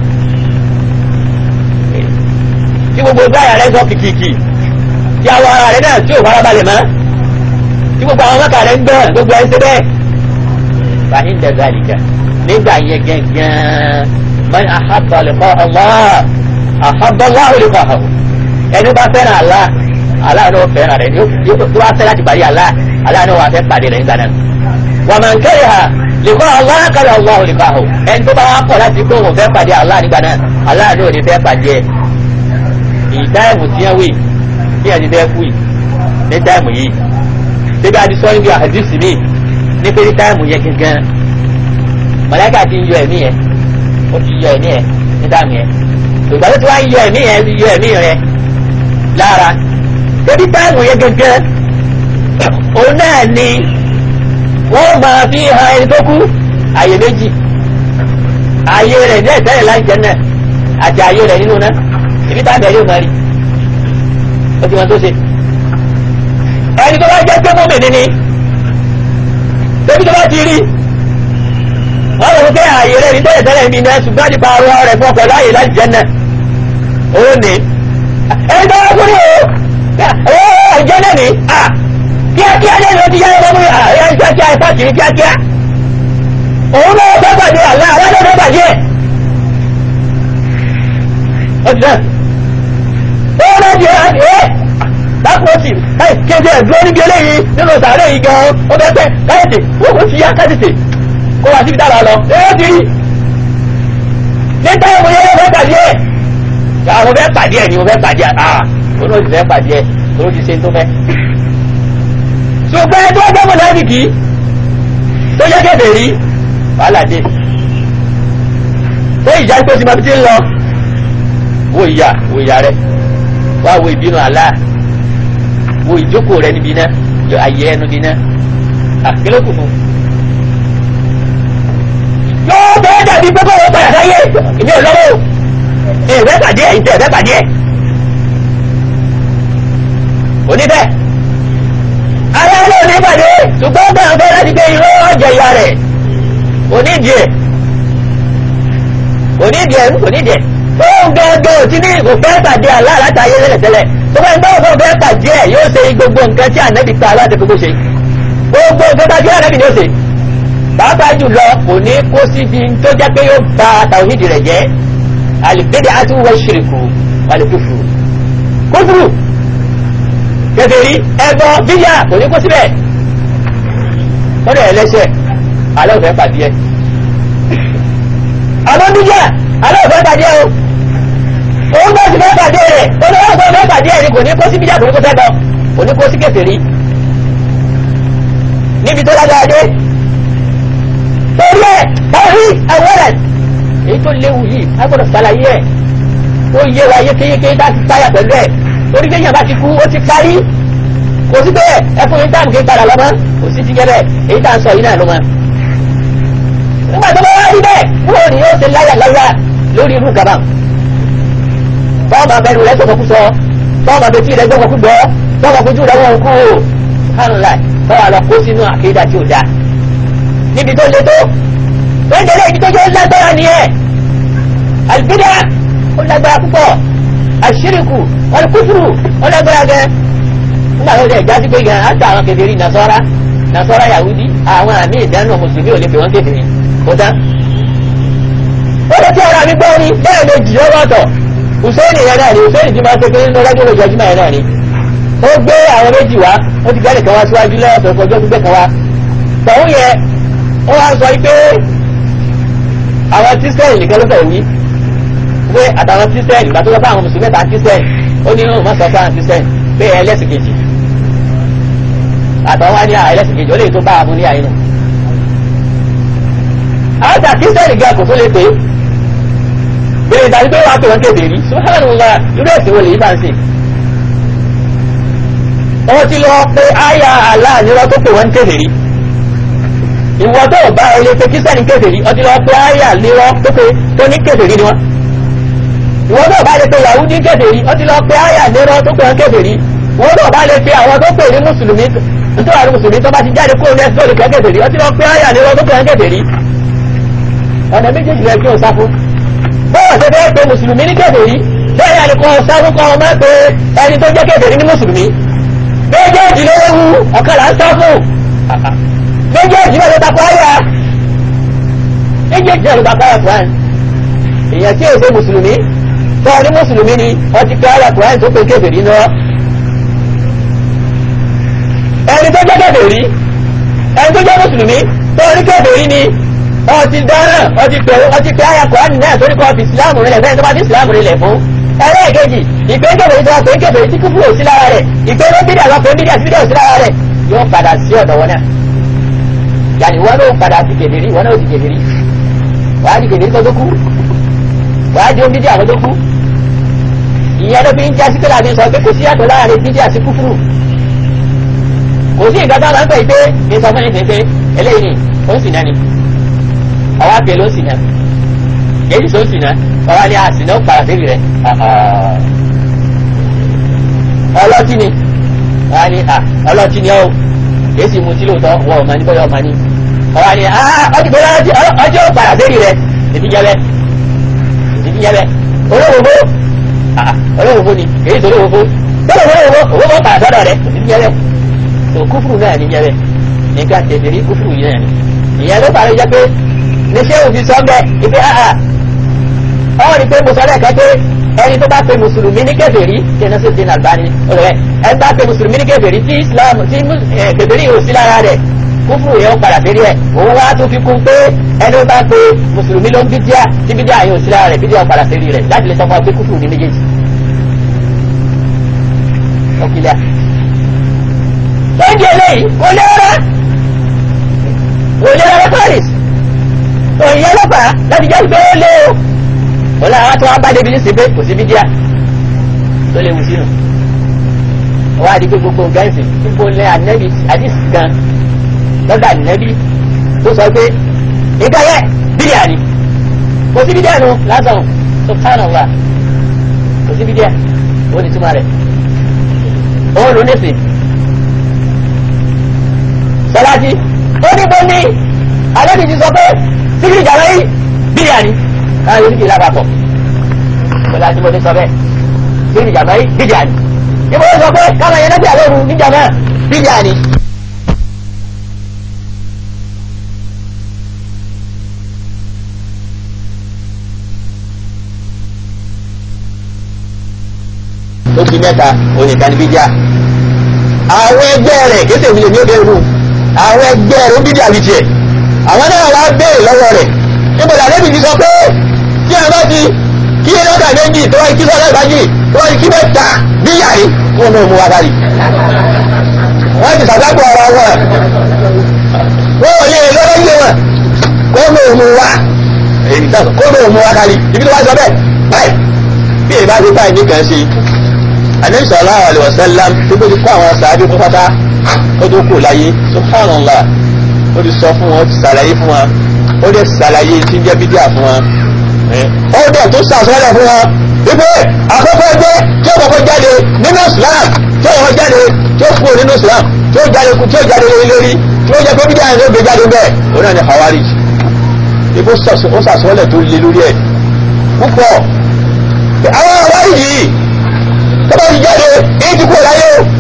tí gbogbo gbáyà rẹ̀ sọ kìkìkì tí àwọn ara rẹ̀ náà tí ò farabalẹ̀ mọ́ tí gbogbo àwọn mọ́ta rẹ̀ ń gbọ́n gbogbo ẹ̀ ń ṣe bẹ́ẹ̀ fàhín dẹ̀gbà nìkan nígbà yẹn gẹ́gẹ́ man ahabba liqa Allah ahabba Allah liqa'ahu ẹni bá fẹ́ràn Allah Allah ló fẹ́ràn rẹ̀ yóò tó wá fẹ́ láti parí Allah Allah ló wà fẹ́ pàdé rẹ̀ nígbà náà wa man kariha liqa Allah kariha Allah liqa'ahu ẹni tó bá wá pọ̀ láti kó òun fẹ́ pàdé Allah nígbà náà Allah ló ní fẹ́ pàdé ẹ̀ ìdáyẹ̀mù tiẹ̀ wí bí ẹni bẹ́ẹ̀ kú yìí ní táìmù yìí débi adisọ níbi àdìsí mi ní pé ní táìmù yẹn gangan mọ̀lẹ́kà ti ń yọ ẹ̀mí yẹn ó ti yọ ẹ̀mí yẹn ní táìmù yẹn ìgbà tó ti wá ń yọ ẹ̀mí yẹn yọ ẹ̀mí rẹ lára débi táìmù yẹn gangan òun náà ni wọ́n máa fi hàn ẹni tó kú àyè méjì àyè rẹ̀ ní ẹ̀sẹ̀ rẹ̀ láì jẹ́ náà àti àyè rẹ̀ nínú náà ibi táìmù yẹn yóò máa rí ó ti wọn tó ṣe ẹni tó bá jẹ́ pé mọ́mì níní débi tó bá ti rí wọ́n lè fẹ́ ààyè rẹ̀ ní tẹ́lẹ̀ tẹ́lẹ̀ mi náà ṣùgbọ́n nípa ọ̀rọ̀ rẹ̀ fún ọkọ̀ láàyè láti jẹ́ náà ó ní ẹni tó wá kúrò ó ẹ̀jẹ̀ náà ní kíákíá ní ẹni tó ti yá ẹgbẹ́ mú ààrẹ kíákíá ẹ̀fà kiri kíákíá òun náà fẹ́ pàdé àlá àwọn náà fẹ́ pàdé ẹ̀ ó ti náà ó náà di ẹ̀ dákúrọ́sì káì kéde ẹ̀dúró níbi eléyìí nínú sàárè yìí gan ó bẹ́ pẹ́ káyọ̀tì ó ti yá káyọ̀tì kó wá síbi dára lọ ẹ̀ ti rí ní táwọn ọmọ yẹn fẹ́ pàdé ẹ̀ àwọn fẹ́ pàdé ẹ̀ ni mo fẹ́ pàdé ẹ̀ ah òun ó sì fẹ́ pàdé ẹ̀ tó ti ṣe tó fẹ́. ṣùgbọ́n ẹ tó ọjọ́ mọ̀ láti kì í tó yẹ kẹ́fẹ́ rí wàhálà dé tó ìjà tó ti máa fi ti ń lọ wo ìyá wo ìyá rẹ wá wo ìbínú àlá wo ìjókòó rẹ níbi náà yọ ayé ẹnu bí náà àkélókù fún. yóò bẹ́ẹ̀ dàbí pẹ́pẹ́ wọ́n padà sáyé ìmí ò lọ́wọ́ ìfẹ́ pàdé ẹ̀ ìfẹ́ pàdé ẹ̀. oníbẹ̀ ara ló ní pàdé ṣùgbọ́n bá ń fẹ́ láti gbé irọ́ ọ̀jẹ̀ ìyá rẹ̀ onídìí ẹ̀ onídìí ẹ̀ onídìí ẹ̀ fóun gẹ́gẹ́ òtí ní kò fẹ́ pàdé àlá látàyé tẹ́lẹ̀tẹ́lẹ̀ tó bá ń bá òfin fẹ́ pàdé ẹ̀ yóò ṣe gbogbo nǹkan tí ànábì pa aláàdé gbogbo ṣe gbogbo nǹkan tá a jẹ́ ànábì ni ó ṣe pàápàá jùlọ kò ní kó síbi tó jẹ́ pé yóò ba tàwíìdì rẹ̀ jẹ́ àlùbẹ́dẹ̀ àtúwọ̀ ṣìrìkù àlùkùfù kófùrù kèfèrí ẹbọ bíyà kò ní kó síbẹ̀ kọ́dọ̀ ẹlẹ́ṣẹ̀ alẹ́ òfẹ́ pàdé ẹ̀ àmọ́ bíyà alẹ́ òfẹ́ pàdé ẹ̀ o òun bá sì fẹ́ pàdé rẹ̀ olówó tó fẹ́ pàdé ẹ̀ ni kò ní kó sí bíjà kò ní kó sẹ́gbọ́ kò ní kó sí kèfèrí níbi tó lágbára dé torí ẹ̀ báyìí àwọ̀rẹ̀ èyí tó léwu yìí a gbọ́dọ̀ ṣàlàyé ẹ̀ ó yé wa yékéyéké bá ti táyà pẹ̀lú ẹ̀ torí pé yàrá ti kú ó ti parí kò sí pé ẹ fún yín táàmù kí n padà lọ́mọ kò sí ti gẹ́rẹ́ èyí tá à ń sọ yìí náà ló mọ. nígbà tó bá wá rí bẹ́ẹ̀ wúwo ni yóò ṣe láyà láyà lórí irú kaba fọ́ọ̀mù abẹ́nu rẹ̀ sọ̀kọ̀ kú sọ fọ́ọ̀mù abẹ́tí rẹ̀ gbọ́kọ̀ kú gbọ́ fọ́ọ̀mù kojú rẹ̀ wọ́n kú hànlá fọ́ọ̀mù àlọ́ kó sínú àkéjà tí ò dáa níbi tó le tó wẹ́ndẹ̀lẹ́ ibi tó jẹ́ lágbára ni ẹ̀ àlùbídà ó lágbára púpọ̀ àṣírìkù ọlùkúfùrù ó lágbára gẹ́ nígbà tó jẹ́ ìjásí pé gan àti àwọn kèfèrí nasọ́ra nasọ́ra yahudi àwọn àmì ìdáná mùsùlùmí ò lè pè wọ́n kèfèrí kó tán. ó lè tí ara mi gbọ́ ni bẹ́ẹ̀ lè jì lọ́wọ́ ọ̀tọ̀ hùsẹ́ẹ̀nì yẹn náà ni hùsẹ́ẹ̀nì ti máa ṣe pé nínú ọlọ́dún olójoojúmọ́ yẹn náà ni ó gbé àwọn méjì wá ó ti gbẹ́lẹ̀ kan wá síwájú lẹ́yìn ọ̀sẹ̀ ọjọ́ gbígbẹ́ kan wá tọ̀hún yẹn ó
ó wá sọ pé àwọn tíṣẹ́ẹ̀lì nìkan ló fẹ́ wí pé àtàwọn tíṣẹ́ẹ̀lì ìgbà tó lọ bá àwọn mùsùlùmí mẹ́ta tíṣẹ́ẹ̀lì ó ní òun má sọ fún àwọn tíṣẹ́ẹ̀lì pé ẹlẹ́sìn kejì àtàwọn wá ní ẹlẹ́sìn kejì ó lè tó bá àmú ní àyínà àwọn tà tíṣẹ́ẹ̀lì gan kò tó lè pé bẹ́ẹ̀ ìdájú pé wàá pè wọ́n kéde rí subhanallah irú ẹ̀sìn wo lè yí bá ń sìn wọ́n ti lọ pé àyà aláàánírọ́ tó pè wọ́n kéde rí ìwọ tó bá ilé pé kírísítẹ́nì kéde rí ọtí lọ pé àyà lérọ́ tó pé tó ní kéde rí ni wọ́n ìwọ tó bá lè pe Yahudi kéde rí ọtí lọ pé àyà lérọ́ tó pè wọ́n kéde rí ìwọ tó bá lè pe àwọn tó pè ní mùsùlùmí nítorí àwọn mùsùlùmí tó bá ti jáde kúrò ní ẹsẹ̀ tó lè pè kéde rí ọtí lọ pé àyà lérọ́ tó pè wọ́n kéde rí ọ̀nà méjèèjì rẹ̀ kí o sá fún bọ́ọ̀ ṣe fẹ́ pe mùsùlùmí ní kéde rí bẹ́ẹ̀ yà ni kò sá fún kọ́ ọmọ pé ẹni tó jẹ́ kéde rí ní mùsùlùmí méjèèjì ló wú ọ̀kan là ń sá fún méjèèjì náà ló takọ ayà méjèèjì náà ló takọ ayà Quran èèyàn tí èsè mùsùlùmí tó ní mùsùlùmí ni wọ́n ti pé ayà Quran tó pé kébèrè náà ẹni tó jẹ́ kébèrè ẹni tó jẹ́ mùsùlùmí tó ní kébèrè ni wọ́n ti dáná wọ́n ti pè wọ́n ti pé ayà Quran náà torí kọ́ fi ìsìlámù rẹ̀ fẹ́ẹ́ tó bá ti ìsìlámù rẹ̀ fún ẹlẹ́ẹ̀kejì ìgbẹ́kẹ̀bẹ̀rẹ̀ tó wà pé kẹfẹ̀rẹ̀ tí kúfúrò sí lára rẹ̀ ìgbẹ́rẹ́ bídà lọ pé bídà sí bídà sí lára rẹ̀ yóò padà sí ọ̀dọ̀ wọn náà yàní wọn náà padà sí kèdèrí wọn náà sì kèdèrí wàá di kèdèrí tó tó kú wàá di bídà tó tó kú ìyẹn ló fi ń jásí pé láti sọ pé kò sí yàtọ̀ láàrin bídà sí kúfúrù kò sí nǹkan táwọn ń pè pé ní sọ fún ẹni pé eléyìí ni ó ń sì náà ni ọwọ́ àpè ló ń sì náà èyí tó ń sì náà ọwọ́ ni àsìnà ó padà débi rẹ̀ ọlọ́tí ni wọ́n á ní ọlọ́tí ni ọ́ èsì mu tí lóòótọ́ wọ́n ọ̀ma ní bọ́yọ̀ ọ̀ma ní ọwọ́ ni ọdún bọ́lá ọjọ́ padà débi rẹ̀ èdè jẹ́bẹ́ èdè jẹ́bẹ́ olówóbó olówóbó ni èyí tó olówóbó tọ́lọ̀ olówóbó owó bọ́ padà sọ́dọ̀ rẹ̀ èdè jẹ́bẹ́ tó kúfùrù náà ní jẹ́bẹ́ nígbà tẹ̀sírí kúfùrù yìí náà ni ìyẹn ló parí jẹ́ pé ní ṣé òfin sọ́ńbẹ́ ìpè áhà ọwọ́ ni pé mo sọ lẹ́ẹ̀kan pé ẹni tó bá pe mùsùlùmí ní kèfèrí tí ẹni sì dín àgbáni ọ̀rẹ́ ẹni bá pe mùsùlùmí ní kèfèrí tí islam tí kèfèrí yóò sí lára rẹ̀ kúfùrù yẹn ó padà férí ẹ̀ òun wá tó fi kún pé ẹni tó bá pe mùsùlùmí ló ń bídíà tí bídíà yóò sí lára rẹ̀ bídíà ó padà férí rẹ̀ láti lè sọ fún wa pé kúfùrù ní méjèèjì. ọ̀kìlẹ̀ lóúnjẹ eléyìí kò lé rárá kò lé rárá paris òyìn ọlọ́pàá láti jẹ́ pé ó lé o wọ́n láwọn tó wá bá débi nísìnyí pé kò sí bídíà tó léwu sínú wọ́n á di pé gbogbo nǹkan ẹ̀sìn níbo lẹ́ ànẹ́bí àdìsí kan lọ́dọ̀ ànẹ́bí tó sọ pé nǹkan yẹ bídíà ni kò sí bídíà nu lásán subhanallah kò sí bídíà ó ní túmọ̀ rẹ̀ ó lò nísìn sọlájí ó ní bó ní ànẹ́bí ti sọ pé sígìrì jàmbá yìí bídíà ni káyọ̀ oníkì lápapọ̀ pẹ̀lú àti mọ̀lẹ́ sọ bẹ́ẹ̀ bí ní jàmbá yìí bíjà ni ìbò sọ pé káwọn yẹn lẹ́gbẹ̀ẹ́ lóru ní jàmbá bíjà ni. ó di mẹ́ta onìkan ní bíjà àwọn ẹgbẹ́ rẹ̀ kéṣe ìwúlẹ̀ ní ó bẹ̀rù àwọn ẹgbẹ́ rẹ̀ ó bíjà ní tiẹ̀ àwọn náà wá béèrè lọ́wọ́ rẹ̀ níbo làdébì ti sọ pé tí a bá ti kí ẹ lọ́dà méjì tó wáyé kí sọ́dà ìbájì tó wáyé kí mẹ́ta níyà yìí kí wọ́n náà mú wa dárí. wọ́n ti sàdápọ̀ ọ̀rọ̀ wọn wọ́n ò lè lọ́wọ́ yé wọn kó ló mú wa kó ló mú wa dárí ibi tó wá sọ bẹ́ẹ̀ báyìí bí èyí bá ti báyìí nìkan ṣe Ànábì sallallahu alaihi wasallam tó gbé ti kó àwọn sàábì fún pátá ó tó kù láyé subhanallah ó ti sọ fún wọn ó ti sàlàyé fún wọn ó dẹ̀ sàlàyé tí ń jẹ́ bídíà fún wọn ó dẹ̀ tó sàsọ́lẹ̀ fún wọn wípé àkọ́kọ́ ẹgbẹ́ tí ó kọ́kọ́ jáde nínú Islam tí ó kọ́kọ́ jáde tí ó kúrò nínú Islam tí ó jáde tí ó jáde lórí lórí tí ó jẹ́ pé bídíà yẹn ló gbé jáde bẹ́ẹ̀ òun náà ni Khawarij ibo ó sàsọ́lẹ̀ tó lé lórí ẹ̀ púpọ̀ àwọn Khawarij yìí tó bá ti jáde èyí ti kúrò láyé o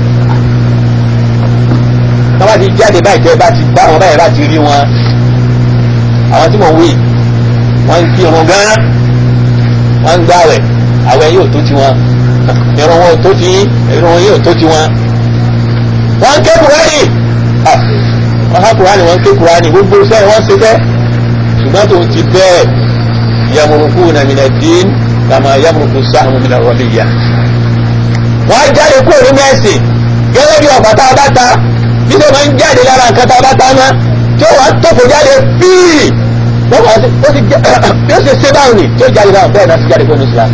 tó bá ti jáde báyìí tẹ́ bá ti bá wọn báyìí bá ti rí wọn àwọn tí mo wí wọ́n ń kí irun gan wọ́n ń gbàwẹ̀ àwẹ̀ yóò tó ti wọn irun wọn ò tó ti irun wọn yóò tó ti wọn wọ́n ń ké buhari wọ́n há kùránì wọ́n ké kùránì gbogbo iṣẹ́ wọ́n ṣe fẹ́ ṣùgbọ́n tó ti bẹ́ẹ̀ yamuruku na mina dín kama yamuruku sáhùn mina rọ̀bìyà wọ́n á jáde kúrò nínú ẹ̀sìn gẹ́gẹ́ bí ọ̀pá tá a bá ta bí sọ máa ń jáde lára nǹkan tá a bá ta ná tí ó wà á tókò jáde píì wọ́n wá sí ó sì jẹ́ bí ó sì ṣe báwọn ni tí ó jáde báwọn bẹ́ẹ̀ náà sì jáde kúrò ní Islam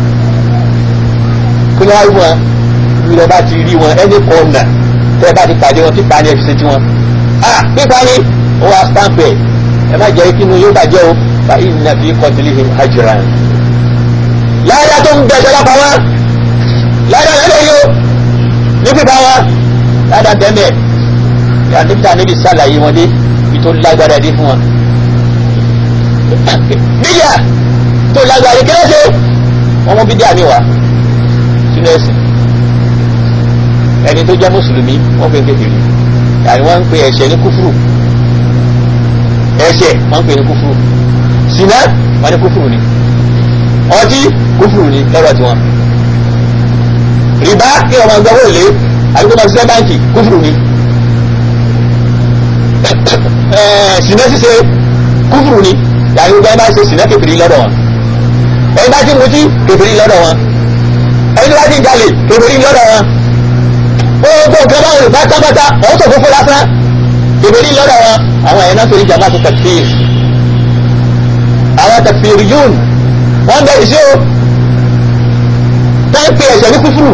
kí ni wọ́n á rí wọn bí wọ́n bá ti rí wọn ẹni kọ̀ọ̀nà tẹ́ ẹ bá ti pàdé wọn pípa ni ẹ fi ṣe tiwọn ah pípa ni ó wá stamp ẹ̀ ẹ má jẹ́ kí inú yóò bàjẹ́ o fa inna fi qatlihim ajran láyà tó ń bẹ̀ṣẹ̀ lápá wọn láyà lẹ́lẹ̀ yóò ní pípa wọn láyà bẹ́ẹ̀ yà níbi níbi sàlàyé wọn dé ibi tó lágbára dé fún wọn. bíyà tó lágbára kí ló ṣe wọn mú bídíà mi wá sínú ẹ̀sìn ẹni tó jẹ́ mùsùlùmí wọ́n pè ń kékeré yàrá wọ́n ń pè ẹ̀ṣẹ̀ ní kúfùrù ẹ̀ṣẹ̀ wọ́n ń pè ní kúfùrù sinna wọ́n ní kúfùrù ni ọtí kúfùrù ni lọ́rọ̀ tiwọn rìbá kí ọmọ ẹgbẹ́ wò lé àbíkó máa ṣiṣẹ́ báńkì kúfùrù ni sinna ṣíṣe kúfùrù ni yàrá ìgbà máa ṣe sinna kékeré lọ́dọ̀ wọn ẹni bá ti mutí kékeré lọ́dọ̀ wọn ẹni bá ti jalè kékeré lọ́dọ̀ wọn gbogbo nǹkan báwọn ìfá tábátá ọ̀hún tó fúnfún lásán ìbéèrè lọ́dọ̀ wọn àwọn ẹ̀yẹ náà torí jàmbá tó takfir àwọn takfir yún wọ́n bẹ ìṣe o táǹpì ẹ̀ṣẹ̀ ní kúfúrú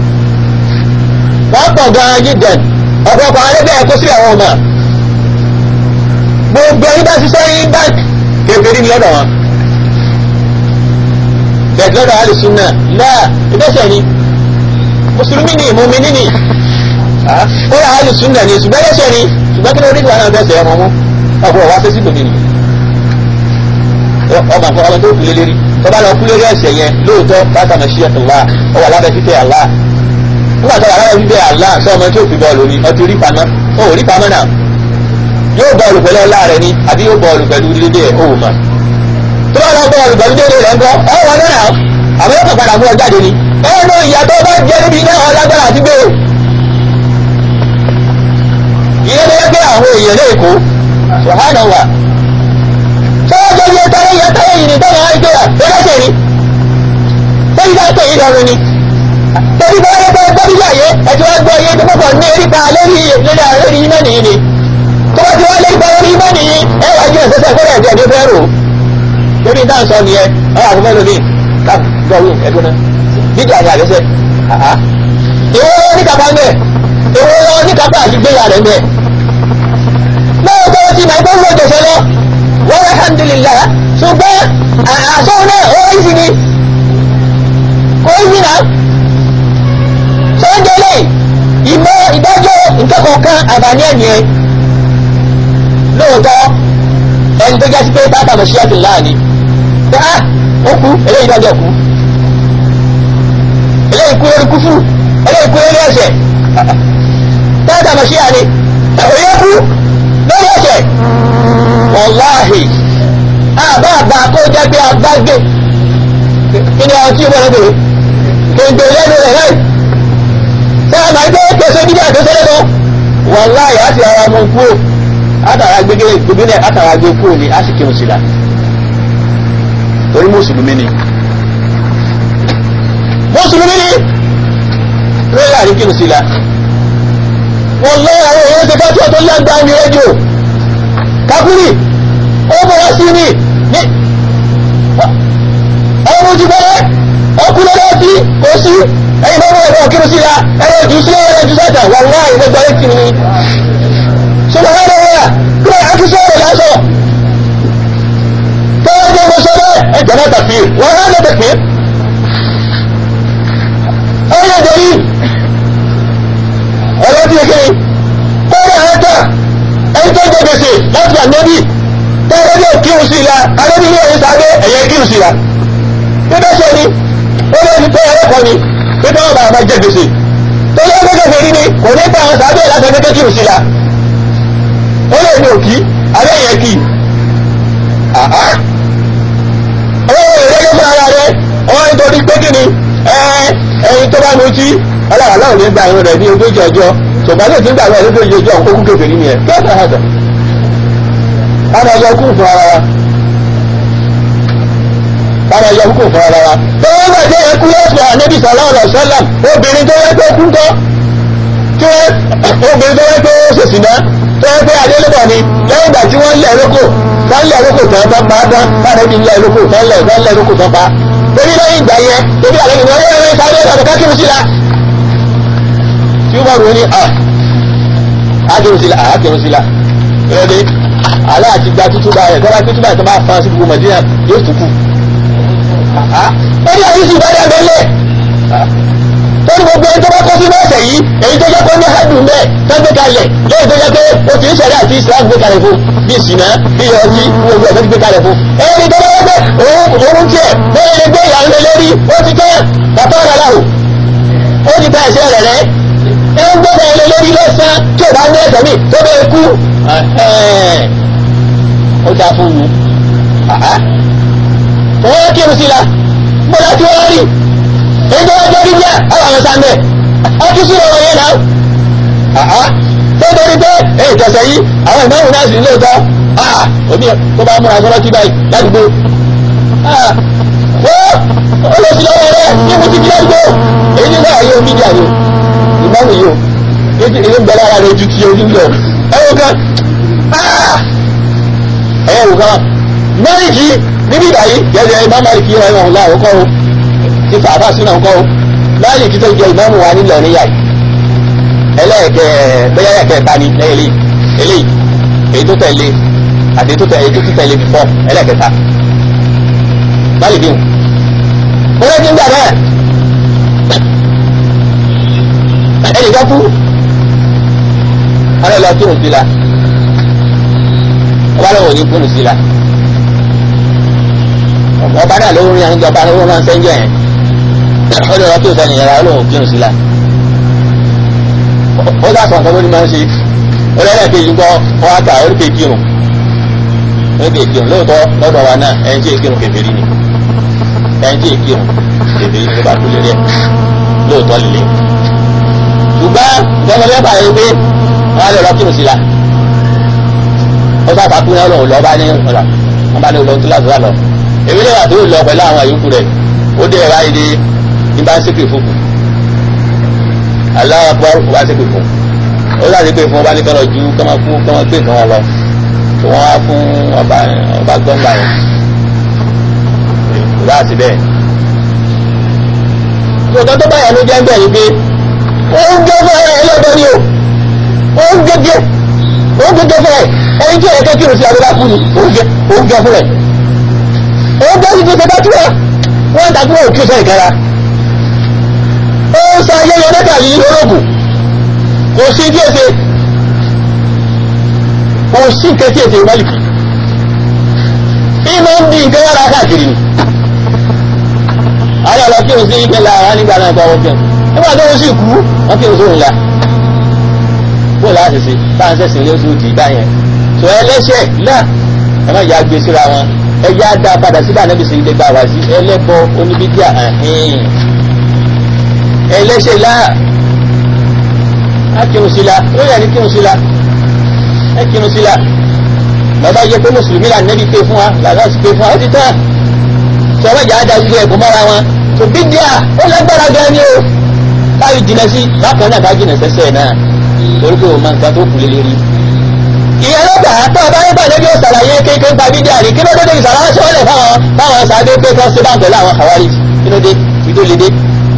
wọ́n pọ̀ gan-an jíjẹn ọ̀pọ̀lọpọ̀ àwọn ẹgbẹ́ ẹ̀kọ́ sí àwọn ọmọ gbogbo ẹni bá ṣiṣẹ́ ní bank kébèrè lọ́dọ̀ wọn bẹ̀ẹ̀ lọ́dọ̀ alùsùn náà láà ìbẹ́sẹ̀ ni mùsùlùmí ni mùmíní ni ó yà á lè súnà ní ṣùgbọ́n ẹlẹ́ṣẹ̀ ni ṣùgbọ́n kí ló rí ìwà náà bẹ́sẹ̀ ẹ̀mọ́ mú ọkọ̀ wá sí sí gbòmí ni ọmọ àfọ ọmọ tó kú lé lérí tó bá lọ kú lérí ẹ̀ṣẹ̀ yẹn lóòótọ́ bàtà mọ̀ sí ẹ̀tọ́ wá ọ wà lábẹ́ fífẹ́ àlá nígbà tó wà lábẹ́ fífẹ́ àlá sọ ọmọ tó fi bọ́ọ̀lù ni ọtí rí pamọ́ ó rí pamọ́ náà yóò bọ́ọ̀lù pẹ̀lú ọlá rẹ ni àbí yóò bọ́ọ̀lù pẹ̀lú dédé ẹ̀ ó mà tó bá lọ bọ́ọ̀lù pẹ̀lú dédé rẹ̀ ńkọ́ ọ wọ náà àbí yóò kàn padà mú ọ jáde ni ẹnu ìyàtọ̀ bá jẹ́ níbi iná ọlágbára àti gbé ìyẹn ló yẹ pé àwọn èèyàn lè kó ṣùhánà wà sọ́wọ́jọ́ yẹ tẹ́lẹ̀ yẹ tẹ́lẹ̀ yìí ni tẹ́lẹ̀ wáyé gbéra lọ́lọ́sẹ̀ ni tẹ́lẹ̀ bá pè é lọ́rùn ni tẹ́lẹ̀ bá yẹ pé gbọ́dí yàyé ẹ̀tí wá gbọ́ iye tó pọ̀ ní erípa lórí lórí lórí iná nìyí ni tó bá ti wá lérípa lórí iná nìyí ẹ wá jẹ́ ìṣẹ́sẹ́ fẹ́rẹ̀ ẹ̀jẹ̀ ní fẹ́ rò lórí dáhùn sọ nìyẹn ọ àkọ́fẹ́ lómi ká gbọ́rù ẹ̀dùn náà dídì àti àgẹ́sẹ̀ ìwọ ní kápá ń bẹ̀ ìwọ ní kápá àti gbéyà rẹ̀ ń bẹ̀ lóòótọ́ ti máa gbọ́ lóòótọ́ sọ lọ wọ́n alhamdulillah ṣùgbọ́n àṣọ náà ó ń sì ní kò ń sì náà sọ́jọ́ lè ìmọ̀ ìdájọ́ nǹkan kọ̀ọ̀kan àbáni ẹ̀mí ẹ̀ lóòótọ́ ẹni tó jásí pé bàbá mọ̀ sí àtìláà ni pé á ó kú eléyìí dájọ́ kú eléyìí kú lórí kúfù eléyìí kú lórí ẹ̀ṣẹ̀ tẹ́tà mọ̀ sí àní òye kú lórí ẹ̀ṣẹ̀ wàláhì àbá àbá kó jẹ́ pé agbágbé kí ni àwọn tí ó bọ̀rọ̀ bèrè kéńgbè lẹ́nu rẹ̀ láì tẹ́ ẹ máa gbé pèsè bídí àtọ́sẹ́lẹ̀ lọ wàláhì á sì ara mọ kúrò átàrà gbégé gbégé átàrà gbé kúrò ní á sì kírun sí la torí mùsùlùmí ni mùsùlùmí ni lórí àríkírun sí la wọ́n lọ àwọn èèyàn ti fẹ́ tí ó tó lágbá ní rédíò kakuri ó bọ̀rọ̀ sí ní ní ọmọ ti bẹ̀rẹ̀ ọkùnrin lọ́wọ́ sí kò sí ẹ̀yìn bá wọ́n ẹ̀rọ kírun sí la ẹ̀rọ jù sí ẹ̀rọ jù sẹ́ta wà wá ìwé gbọ́rẹ́ kiri ni ṣùgbọ́n ẹ̀rọ wà kí wọ́n á kí sọ́ọ̀rọ̀ lásọ̀ tọ́wọ́ jẹ́ mo sọ bẹ́ẹ̀ ẹ̀jẹ̀ náà tàfí wọ́n á lọ tẹ̀fí ọ̀rọ̀ ìdẹ̀rí ọ̀rọ̀ tí kékeré kọ́rọ̀ ẹ̀ta ẹni tó jẹ gbèsè láti ànẹ́bí tẹ́rẹ́ bí kírun sí ìlà ànẹ́bí ní ẹ̀yìn sáré ẹ̀yẹ kírun sí ìlà pípẹ́ ṣe ni ó lè ní pé ẹ̀rẹ́kọ́ ni pípẹ́ wọn bá bá jẹ gbèsè tó lé gbẹ́gbẹ́ fèrí ni kò ní pa àwọn sáré láti ẹgbẹ́ kírun sí ìlà ó lè ní òkí alẹ́ yẹn kì ọwọ́ ìrẹ́lẹ́ fún ara rẹ ọwọ́ nítorí pé kí ni ẹ̀yin tó bá nu tí ọlọ́run aláwọ̀ ní gba ìrun rẹ̀ ní ogójì ọjọ́ tó tòbá lè tún gbàgbọ́ ẹ̀rọ tó yẹ ojú ọ̀hún kókó kékeré ni ẹ̀ kí ọ̀sán àgbà káwọn ẹyọ kú fún ara wa káwọn ẹyọ kú fún ara wa tó wọ́n gbà tí ẹ̀kú lọ́sọ̀ ànábì sallallahu alaihi wasallam obìnrin tó yẹ pé kú tọ́ tí obìnrin tó yẹ pé ó ṣèṣì náà tó yẹ pé adélébọ̀ ni lẹ́yìn ìgbà tí wọ́n lẹ̀ lóko tán lẹ̀ lóko tán bá pa tán báyìí ní lẹ̀ lóko tán lẹ̀ tán lẹ̀ lóko tán pa torí lẹ́yìn ìgbà yẹn torí àlẹ́ ìgbà yẹn rẹ̀ sáré ọ̀dọ̀ kákìrì sí la tí ó bá rò ní à ákìrì sí la ákìrì sí la ẹ̀rẹ́ alẹ́ àti gba tútù báyẹ̀ tọ́lá tútù báyẹ̀ tó bá fa sí gbogbo mọ̀dínà yóò tún kù ó ní àdísì ìbádà bẹ́lẹ̀ torí gbogbo ẹni tó bá kọ́ sínú ọ̀sẹ̀ yìí èyí tó jẹ́ pé ní hádùn bẹ́ẹ̀ tó gbé kalẹ̀ lẹ́yìn tó jẹ́ pé o kì í ṣẹ̀rí àti Islam gbé kalẹ̀ fún bí ìsìnà bí ọtí gbogbo ẹ̀ tó ti gbé kalẹ̀ fún ẹni tó bá wọ́n pé òun tiẹ̀ bẹ́ẹ̀ lè gbé ìyàwó lórí ó ti tẹ́ bàtọ́ ọ̀rọ̀ láwù ó ti ta ẹ̀ṣẹ̀ rẹ̀ rẹ̀ ẹ ń gbọ́dọ̀ ilé lórí lọ́sàn tí ò bá ní ẹ̀sẹ̀ mi tó bẹ́ẹ̀ kú ó dáa fún mi wọ́n kírun sí la gbọ́dọ̀ tí wọ́n rí èyí tó wọ́n jẹ́ rí díẹ̀ àwọn àwọn sàmẹ̀ ọtún sí ọ̀rọ̀ yẹn náà tó torí pé èyí tẹ̀sẹ̀ yìí àwọn ìmọ̀ràn náà sì ń lóòótọ́ omi tó bá múra sọ́rọ́ tí báyìí ládùúgbò wọ́n olóṣì lọ́wọ́ rẹ̀ ní mo ti di ládùúgbò èyí ní sáà yóò mídíà ni ìmọ̀ràn yìí o èyí ń bẹ lára rẹ̀ ju ti ojú lọ ẹ̀wọ̀n kan ẹ̀wọ̀n kan mẹ́rìndì níbi ìbàyí gẹ́gẹ́ imam maliki yẹn wọn láwọn kọ́ o ti fàáfà sínú ọkọ́ o láàyè kí tó jẹ ìmáàmù wa nílẹ̀ níyà yìí ẹlẹ́ẹ̀kẹ́ bẹ́yà ẹ̀kẹ́ ta ni lẹ́yìn eléyìí èyí tó tẹ̀lé àti èyí tó tẹ̀lé èyí tó tẹ̀lé before ẹlẹ́ẹ̀kẹta maliki o mo rẹ́ ti ń gbà náà ẹnìkan kú ọ̀rẹ́ lọ kírun sí la ọba lọ́wọ́ ní kírun sí la ọba náà ló ń rí àwọn ìjọba ló máa ń sẹ́ńjọ yẹn ó lè rọ́pò sẹ́ni yẹn ó lóun kírun sí la ó dà sọ̀ nǹkan ló ní máa ń ṣe ó lẹ́yìn kejì gbọ́ wọ́n á kà ó ní kejì kírun ó ní kejì kírun lóòótọ́ lọ́dọ̀ wa náà ẹni tí èyí kírun kèfèrí ni ẹni tí èyí kírun kèfèrí ló bá kúlé rẹ̀ lóòótọ́ líle ṣùgbọ́n ìjọba bẹ́ẹ̀ bá yẹ pé wọ́n á lè rọ́ kírun sí la ó sábà kú náà lọ́wọ́ lọ́ọ́ bá ní ọ̀la wọ́n bá ní olóhùn tó láti wà lọ èmi lè wà tó lọ pẹ̀lú àwọn àyókù rẹ̀ ó dé ẹ̀rọ ayé ní bá ń ṣépè fún kù aláwọ̀ pọ̀ ó bá ṣépè fún ó láti pé fún ọba ní kọ́nà ju kọ́mọ fún kọ́mọ gbé nǹkan wọn lọ tó wọ́n á fún ọba ọba gbọ́ngbà yẹn kò bá sí bẹ́ẹ̀. tòótọ́ tó báyà ló jẹ́ ń bẹ̀ ni pé ó ń gé fún ẹ ẹlẹ́dọ̀ ni o ó ń gégé ó ń gégé fún ẹ ẹni tí ẹ̀yẹ kékeré sí abúlé kú ni ó ń gé fún ẹ òun bá sì ti ṣe dájú ẹ wọn ń dàgbọ́ òkú sọ ìkẹra ó ń sa ayẹyẹ mẹ́ta yìí lórògùn kò sí bí èsè kò sí nǹkan tí èsè ìmọ̀lìkì ìmọ̀ ń di nǹkan yára káàkiri ni àwọn ọ̀lọ́ kí o sí ìpínlẹ̀ àwọn nígbà náà kọ́ wọ́n nígbà tó ń sì kú wọ́n kí o sóhun la bó láti ṣe táwọn sẹ̀sìn lé oṣù tì í báyẹn tó ẹlẹ́ṣẹ̀ náà ẹ má yà gbé síra wọn ẹyà dá padà síbà níbi sì lè gba wá sí ẹlẹ́bọ oníbídíà ẹ̀hìn ẹlẹ́ṣẹ̀ láà á kírun sí la ó yẹ ní kírun sí la ẹ kírun sí la bàbá yẹ pé mùsùlùmí là nẹ́bí pé fún wa làlá sì pé fún wa ó ti tán sọ̀rọ̀ ìjà dá gbogbo ẹ̀kọ́ mọ́ra wọn tó bídíà ó lágbára gan ni o káyọ̀ jìnà sí bákan náà ká jìnà sẹ́sẹ̀ náà torí pé o máa ń gbà tó kù lé lérí ìyẹn ló gbà tó ọba nípa lórí òsàlàyé kéèké ń pa bídíà rí kí ló dé ìsàlàyé sọ́ọ̀lẹ̀ fáwọn fáwọn sàdé pé kọ́ sí báńkì láwọn àwárí kí ló dé kí tó lè dé.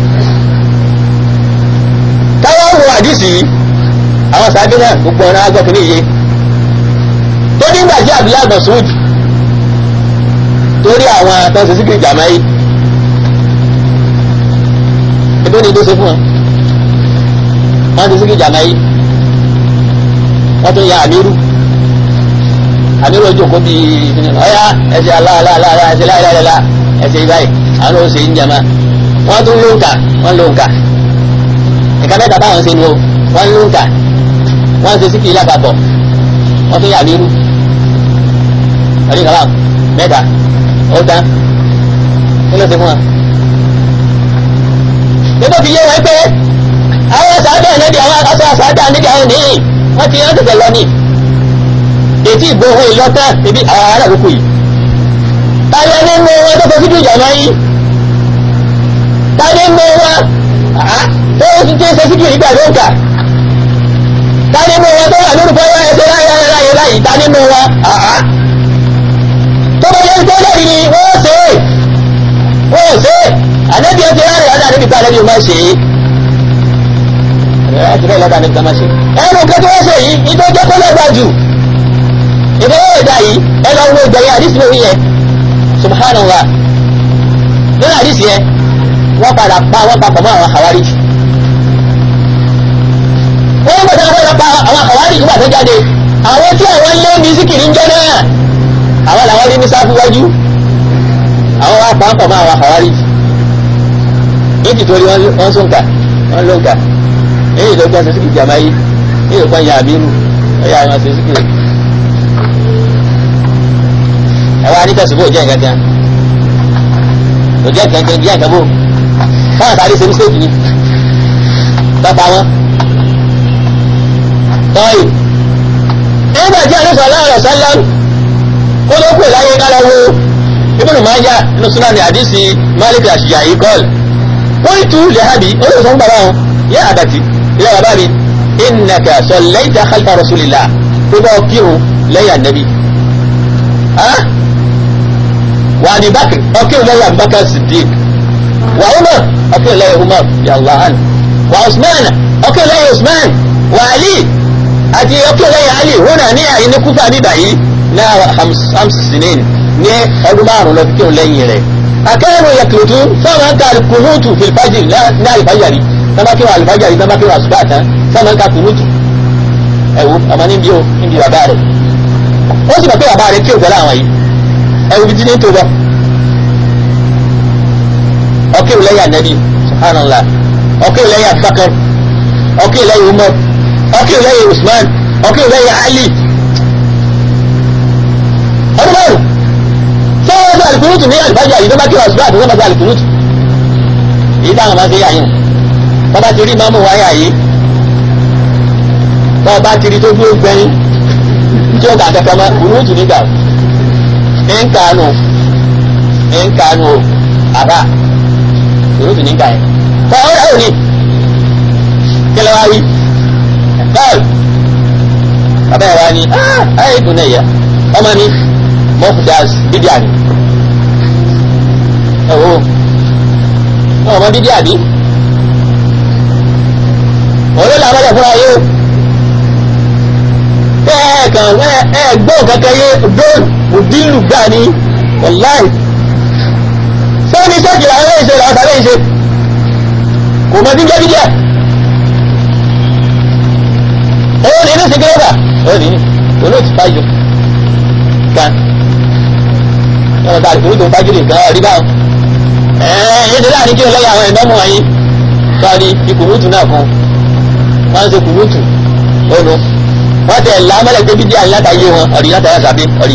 táwọn wo àdìsí àwọn sàdé náà gbogbo ọ̀nà agbọ́ kìíní yé tó nígbà tí Abdullahi Mas'ud torí àwọn àtọ́sí síkìrì jàmáyé ebí ni tó ṣe fún wọn wọn ti síkìrì jàmáyé wọ́n tún ya àmírù àmírù ojú kò bí ọ̀yá ẹsẹ̀ aláàláàlá ẹsẹ̀ láìláìlá ẹsẹ̀ ìbáyìí àwọn oṣù ń jẹma wọ́n tún lóǹkà wọ́n lóǹkà nǹkan mẹ́ta báwọn ṣe nu wọ́n lóǹkà wọ́n ṣe síkì lápapọ̀ wọ́n tún ya àmírù ọdún kàlá mẹ́ta ó tán kí ló ṣe fún wa. nígbà tí yé wọn pé àwọn sábẹ́ ẹ̀nẹ́bí àwọn aṣọ àṣàdá níbi àwọn nìyí wọ́n ti rán tẹ̀tẹ̀ lọ ní ètí ìgbóhùn ìlọ́tà ibi àwọn ará àkókò yìí tàbí ẹni mú wọn tó fojú ìjà máa yí tàbí mú wọn tó ti tẹ́ ṣe síkìrì gbà ló ń kà tàbí mú wọn tó wà lórúkọ wọn ẹsẹ̀ láyé láyé láyé tàbí mú wọn tó bá yẹ kó lẹ́rìí ni wọ́n ṣe é wọ́n ṣe é àdébí ẹsẹ̀ láyé láyé àdébí ká àdébí máa ṣe é ẹsẹ̀ láyé láyé àdébí ká máa ṣe é ẹnu kẹ́tọ́ wọ́n ṣe yìí ìtọ́jọ́ kó lẹ́gbàá jù ìdọ́wọ́ ìdá yìí ẹ lọ wo ìgbẹ̀yìn àdísì lórí yẹn subhanallah nínú àdísì yẹn wọ́n padà pa wọ́n papọ̀ mọ́ àwọn àwárí wọ́n ń gbọ́dọ̀ wọ́n pa àwọn àwárí nígbà tó jáde àwọn tí àwọn lé mísíkìrì ń jẹ́ náà àwọn làwọn rí ní sáfù wájú àwọn wá pa pọ̀ mọ́ àwọn àwárí nítorí wọ́n sóǹkà wọ́n lóǹkà èyí tó gbọ́n sísìkì jàmáyé èyí tó gbọ́n yà àbírù ẹ̀yà àwọn sísìkì ẹwà ní tẹ̀sùbò jẹ́ nǹkan kan kò jẹ́ nǹkan kan jẹ́ nǹkan bò fáwọn sáré ṣe mistake ni bàbá wọn. tọ́yì nígbà tí àdúsọ aláàrọ̀ sálám kó ló kù láyé ká lọ́wọ́ ibùdó máa ń yá nínú súnáni àdísì malik àṣìyà yìí kọ́ọ̀lù wọ́n ì tú lẹ́hàbí ó lè sọ fún bàbá wọn yẹ àbàtì ilé bàbá mi ìnàkà sọ lẹ́yìn tá khalfa rasulillah tó bá kírun lẹ́yìn ànábì وابي بكر اوكي لا ابو بكر الصديق وعمر اوكي لا عمر يا الله عنه وعثمان اوكي لا عثمان وعلي اتي اوكي لا علي هنا ني ان كوفا بي باي لا خمس خمس سنين ني ابو مارو لو كيو لين ري اكانوا يقلتون فما كان القنوت في الفجر لا لا الفجر كما كيو الفجر كما كيو الصبح فما كان قنوت ẹwù ọmọ níbi o níbi bàbá rẹ ó sì mọ̀ pé bàbá rẹ kí o pẹ̀lú àwọn yìí ẹwù bí dídé tó bọ ọkẹ́ ìlẹ́yà nẹ́bí subhanallah ọkẹ́ ìlẹ́yà Abubakar ọkẹ́ ìlẹ́yà Umar ọkẹ́ ìlẹ́yà Usman ọkẹ́ ìlẹ́yà Ali ọdún márùn tí wọ́n sọ àlùkùnútù ní àlùbájá yìí tó bá kí wọ́n sùgbọ́n àtúnṣe bá sọ àlùkùnútù èyí táwọn máa ń ṣe yà yín bọ́bá ti rí máàmù wáyà yìí bọ́ọ̀bá ti rí tó dúró gbẹ́yìn tí ó kà kẹ́kẹ́ mọ́ kùnútù nígbà nkanu nkanu aba surutu nígbà yẹn tọ́ ọ yà wò ni kílẹ̀ wá wí bọ́ọ̀lù bàbá yẹn wá ní ayé dùn náà yẹ ọmọ mi mọ́fùdás bídíà ni ẹ wo ọmọ bídíà bí òun ló làwọn ẹ̀fọ́ ayé o ẹ̀ẹ̀kan ẹ̀gbọ́n kankan yé dóòlù òdìlù gbà ní wàláì sọ́ni sọ́kì àwọn ìṣe làwọn tàbí ìṣe kò mọ̀ sí jẹ́bí díẹ̀ òun ní ní sìgírẹ́bà òun ní olóòtú fájò kan yọ̀wọ̀ tá àlùkò tó fájò nìkan rí báwọn ẹ̀ẹ́ yéde láàrin kí o lẹ́yìn àwọn ìmọ̀mù wọ̀nyí sọ́ni ìkùnútù náà fún wọ́n ń ṣe kùnútù ònu wọ́n tẹ̀ lámẹ́lẹ̀ pé bídíà látàyé wọn ọ̀rí látàyé àṣàbí ọ̀rí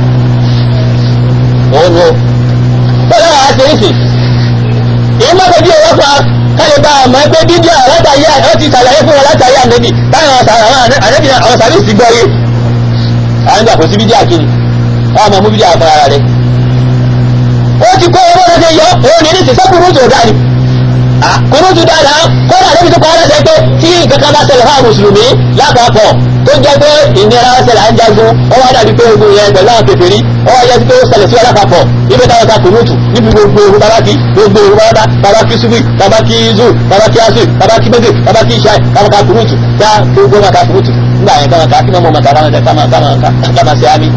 òun o bọ́lá wa ṣe é sì èyí má bẹ́ẹ̀ bí owó fa káyọ̀ bá a mọ̀ pé bídíà látàyé ó ti ṣàlàyé fún wọn látàyé ànẹ́bì táwọn ànẹ́bì àwọn sàbíìsì gbọ́ yé àwọn ìgbà kò sí bídíà kiri wọ́n máa mú bídíà fún ara rẹ̀ ó ti kó owó rẹ̀ ṣe yọ òun ní ní sísẹ́kùrú tó dáa ni kùnútù dáadáa kọ́nà àdébí tó kọ́ ọ́lẹ́sẹ̀ pé tí kankan bá ṣẹlẹ̀ fáwọn mùsùlùmí lápapọ̀ tó jẹ́ pé ìnira ṣẹlẹ̀ à ń jagun ó wá dàbí pé ogun yẹn pẹ̀lú àwọn kèfèrí ó wá yẹ pé ó ṣẹlẹ̀ sí wọn lápapọ̀ ibi táwọn ta kùnútù níbi gbogbo ogun tabaki gbogbo ogun bàbá tabaki subi tabaki zu tabaki asu tabaki mege tabaki ishai tabaka kùnútù tá gbogbo wọn ta kùnútù nígbà yẹn kama ká kí mọ́ mọ́ kama ṣe àmì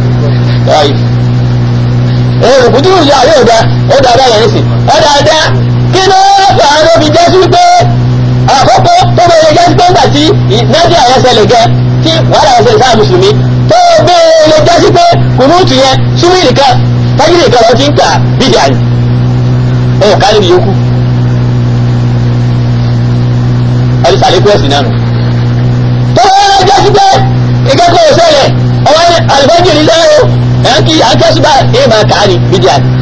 ẹ̀rù kùtùrù yà yóò dá ó dá bá yẹn nísìn ó dá dá kí ló fà á ló fi jẹ́ sí pé àkọ́kọ́ tó bẹ̀rẹ̀ jẹ́ sí pé ńgbà tí nájà yẹn ṣẹlẹ̀ gẹ tí wàhálà yẹn ṣẹlẹ̀ sáà mùsùlùmí tó bẹ̀rẹ̀ jẹ́ sí pé kùnúùtù yẹn súnmí nìkan tájìlì nìkan lọ ti ń kà bídíà ni ẹ̀ ká níbi yòókù ọdún sàlékú ẹ̀sìn náà nù. tó bẹ̀rẹ̀ jẹ́ sí pé ìkẹ́kọ̀ọ́ ṣẹlẹ̀ ọwọ́ àlùfáàjì ní sẹ́yìn ẹ̀ ń kí akẹ́sùbà ẹ̀ máa kà á ní bídíà ni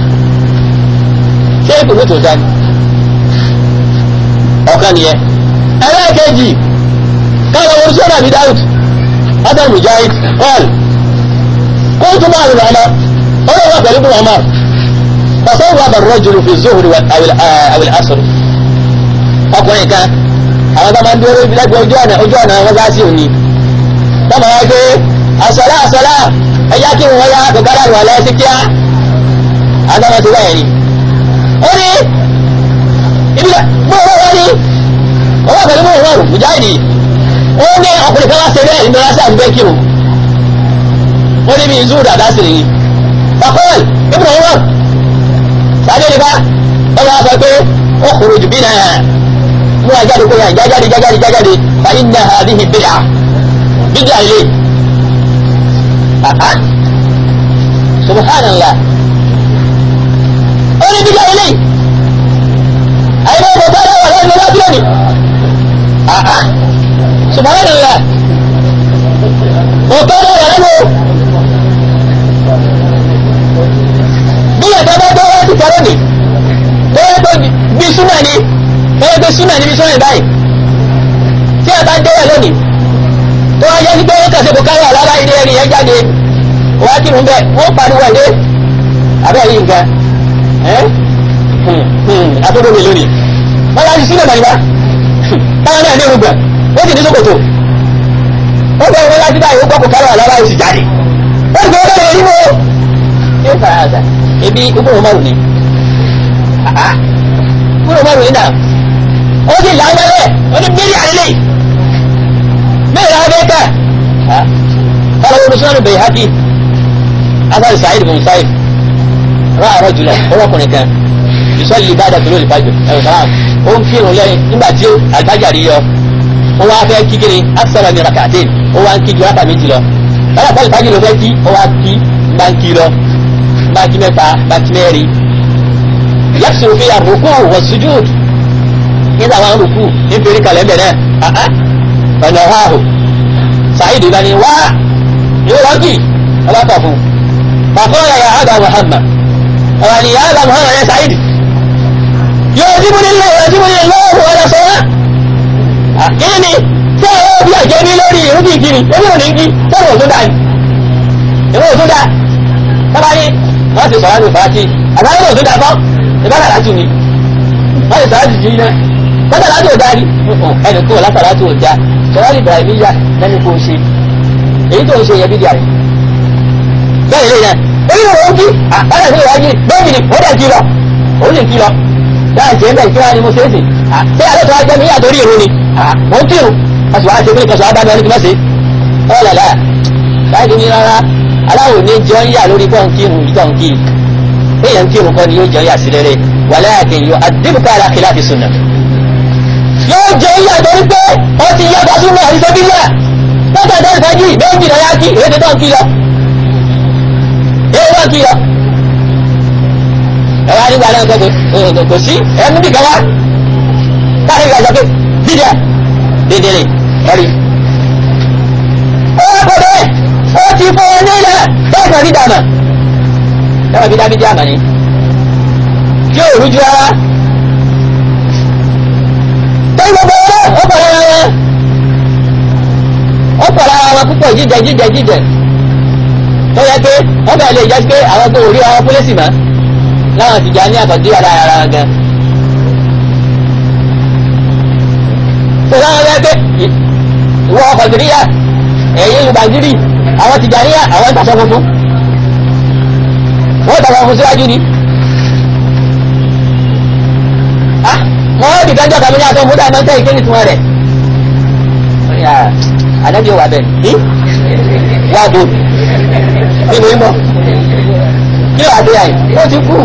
ṣé kùnúùtù dání ọ̀kan nìyẹn ẹlẹ́ẹ̀kejì káwọn orí sọ́nà àbí dáhùn hasan mujahid qal kóòtù máa rìn àmà ọlọ́wọ́ pẹ̀lú bí wọn máa fasọ́wọ́ àbà rọ́jùlù fi zuhuri àwìl asr ọkùnrin kan àwọn tó máa ń dúró lẹ́gbẹ̀ẹ́ ojú ọ̀nà ojú ọ̀nà wọn bá sí òní tọ́mọ̀ wá pé àsọ̀lá àsọ̀lá ẹ̀yà kí wọ́n yá kọ̀kọ́dà wà lẹ́sí kíá àtàwọn ti wáyé ni ó ní ibi mú owó wá ní owó pẹ̀lú mú owó mùjáìdì ó ní ọkùnrin kan wá ṣe bẹ́ẹ̀ nínú rásà ń bẹ́ kí o ó ní bí zúù dàda sí nìyí fakọ́ọ̀l ibùdó owó sáré nípa ó wá sọ pé ó kúrò jù bí náà mú àjáde kó yà jájáde jájáde jájáde fàyín náà àdéhì bídà bídà ilé àhá subhanallah ó ní bídà ilé àyẹ̀wò ọmọ tó dáwà lẹ́nu lábí òní àhá subhanallah ọ̀tọ́ dáwà lẹ́nu bí ẹ̀ka bá gbọ́ wọ́n ti kọ́rọ́ ni tó yẹ pé bí súnà ni tó yẹ pé súnà ni bí súnà ni báyìí tí a bá dẹ́wà lónìí tó wá yẹ pé wọ́n kàṣe kò káyọ̀ alára ilé ẹni yẹn jáde wọ́n á kírun bẹ́ẹ̀ wọ́n pariwo ẹ̀dẹ́ abẹ́ yìí nǹkan àtúndò mi lónìí wọ́n yá sí sílẹ̀ mọ̀lẹ́wá táwọn náà ní irúgbà ó sì ní sókòtò ó bẹ̀rẹ̀ wọ́n láti báyìí ó gbọ́ kò káyọ̀ alára ó sì jáde ó sì gbọ́ bẹ́ẹ̀ rí wo yóò fara àṣà ebi gbogbo ọmọ rò ní gbogbo ọmọ rò ní náà ó sì lágbẹ́rẹ́ ó ní mílí àlélẹ́ mẹ́rin abẹ́ká قال ابن البيهقي أثر سعيد بن مسيب رأى رجلا هو كون كان يصلي بعد طلوع الفجر أو سلام ó ń kírun lẹ́yìn nígbà tí àlùfájàrí yọ ó wá fẹ́ kí kíni aksara min rak'atain ó wá ń kí ju rákà méjì lọ báyà pálí fájì ló fẹ́ kí ó wá kí bá ń kí lọ bá kí mẹ́ta bá kí mẹ́rin yaqsuru fiha ar-ruku' was-sujud nígbà wọn rúkú ní fèrè kalẹ̀ bẹ̀rẹ̀ ọ̀nà ọ̀háhù sàìdì bá ní wá yóò rọ́gì ọlọ́tọ̀ fún fàkọ́ọ̀lá ya àgbà muhammad ọ̀rọ̀ ni ya àgbà muhammad ya sàìdì yóò jí múlẹ̀ lọ́wọ́ yóò jí múlẹ̀ lọ́wọ́ ọ̀rọ̀ sọ́wọ́ kíni ni tí a yóò bí àjẹ́ ní lórí ìrúbí kiri ebi ò ní kí tọ́rọ̀ tó dá ní ìwé ò tó dá tọ́ba ní wọ́n ti sọ̀rọ̀ àlùfáà tí àbáyé ò tó dá fọ́ ìbára láti ní wọ́n ti sọ̀rọ̀ àjùjì náà tọ́ba láti ò dárí ẹnì kó látara láti ò dá sọ̀rọ̀ ìbàràmíyà lẹ́nu kó ṣe èyí tó ń ṣe yẹ bí díà rẹ̀ bẹ́ẹ̀ lè yẹn orí ìwọ̀n ó kí àpárá sí ìwájú bẹ́ẹ̀ ni ó dẹ̀ kí lọ òun lè kí lọ dáa jẹ́ bẹ́ẹ̀ kí wọ́n á ní mo ṣe é sìn ṣé àlọ́ tó wá jẹ́ mi yàtọ̀ orí ìrún ni mo ń kírun a sì wá ṣe pé kẹsàn-án bá mi ẹni kí wọ́n ṣe ọ́ làlá báyìí ní rárá aláwò ní jọ ń yà lórí pọ́n kírun ìjọ ń kí èèyàn kírun kọ́ ni yóò jọ ń yà sí rere walakin yóò adébùkà alákìlá fi sunna yóò jẹ́ ń yà torí pé ó ti yá bá súnmọ́ àríṣẹ́ bí yà lọ́tọ̀ ìdá ìfẹ́jì méjì lọ yá kí èdè tó ń kí lọ èdè tó ń kí lọ ẹ̀wá nígbà náà kò kò sí ẹ̀mú bí kan wá káàkiri ìgbà sọ pé dídẹ dídẹ rè ẹ̀rí. ó wá kọ́ bẹ́ẹ̀ ó ti fọ́ ọ nílẹ̀ bẹ́ẹ̀ kan dídà mà ẹ̀wọ̀n bí dábìdí àmà ni yóò rújú rárá tẹ́lẹ̀ gbogbo ọ̀rẹ́ ó pọ̀ lára wọn ó pọ̀ lára wọn púpọ̀ jíjẹ jíjẹ jíjẹ tó yẹ pé wọ́n bẹ̀rẹ̀ lè jẹ́ pé àwọn tó rí àwọn pólísì mọ́ láwọn ti jà ní àkọ́jú ara ara wọn gan. tó láwọn yẹ pé ìwọ ọkọ̀ ìdíríyà ẹ̀yìn ìgbàgírì àwọn ti jà ní àwọn ìtàṣọ funfun wọ́n tàṣọ funfun síwájú ni. wọ́n di kájọ́ kàmí ní aṣọ fún dáìmọ́ tẹ́ ìkéyìí tún rẹ̀. àdájọ́ yóò wà bẹ́ẹ̀ ní wà bò ní mo ń bọ̀ kí ló àti àyè ó ti kú.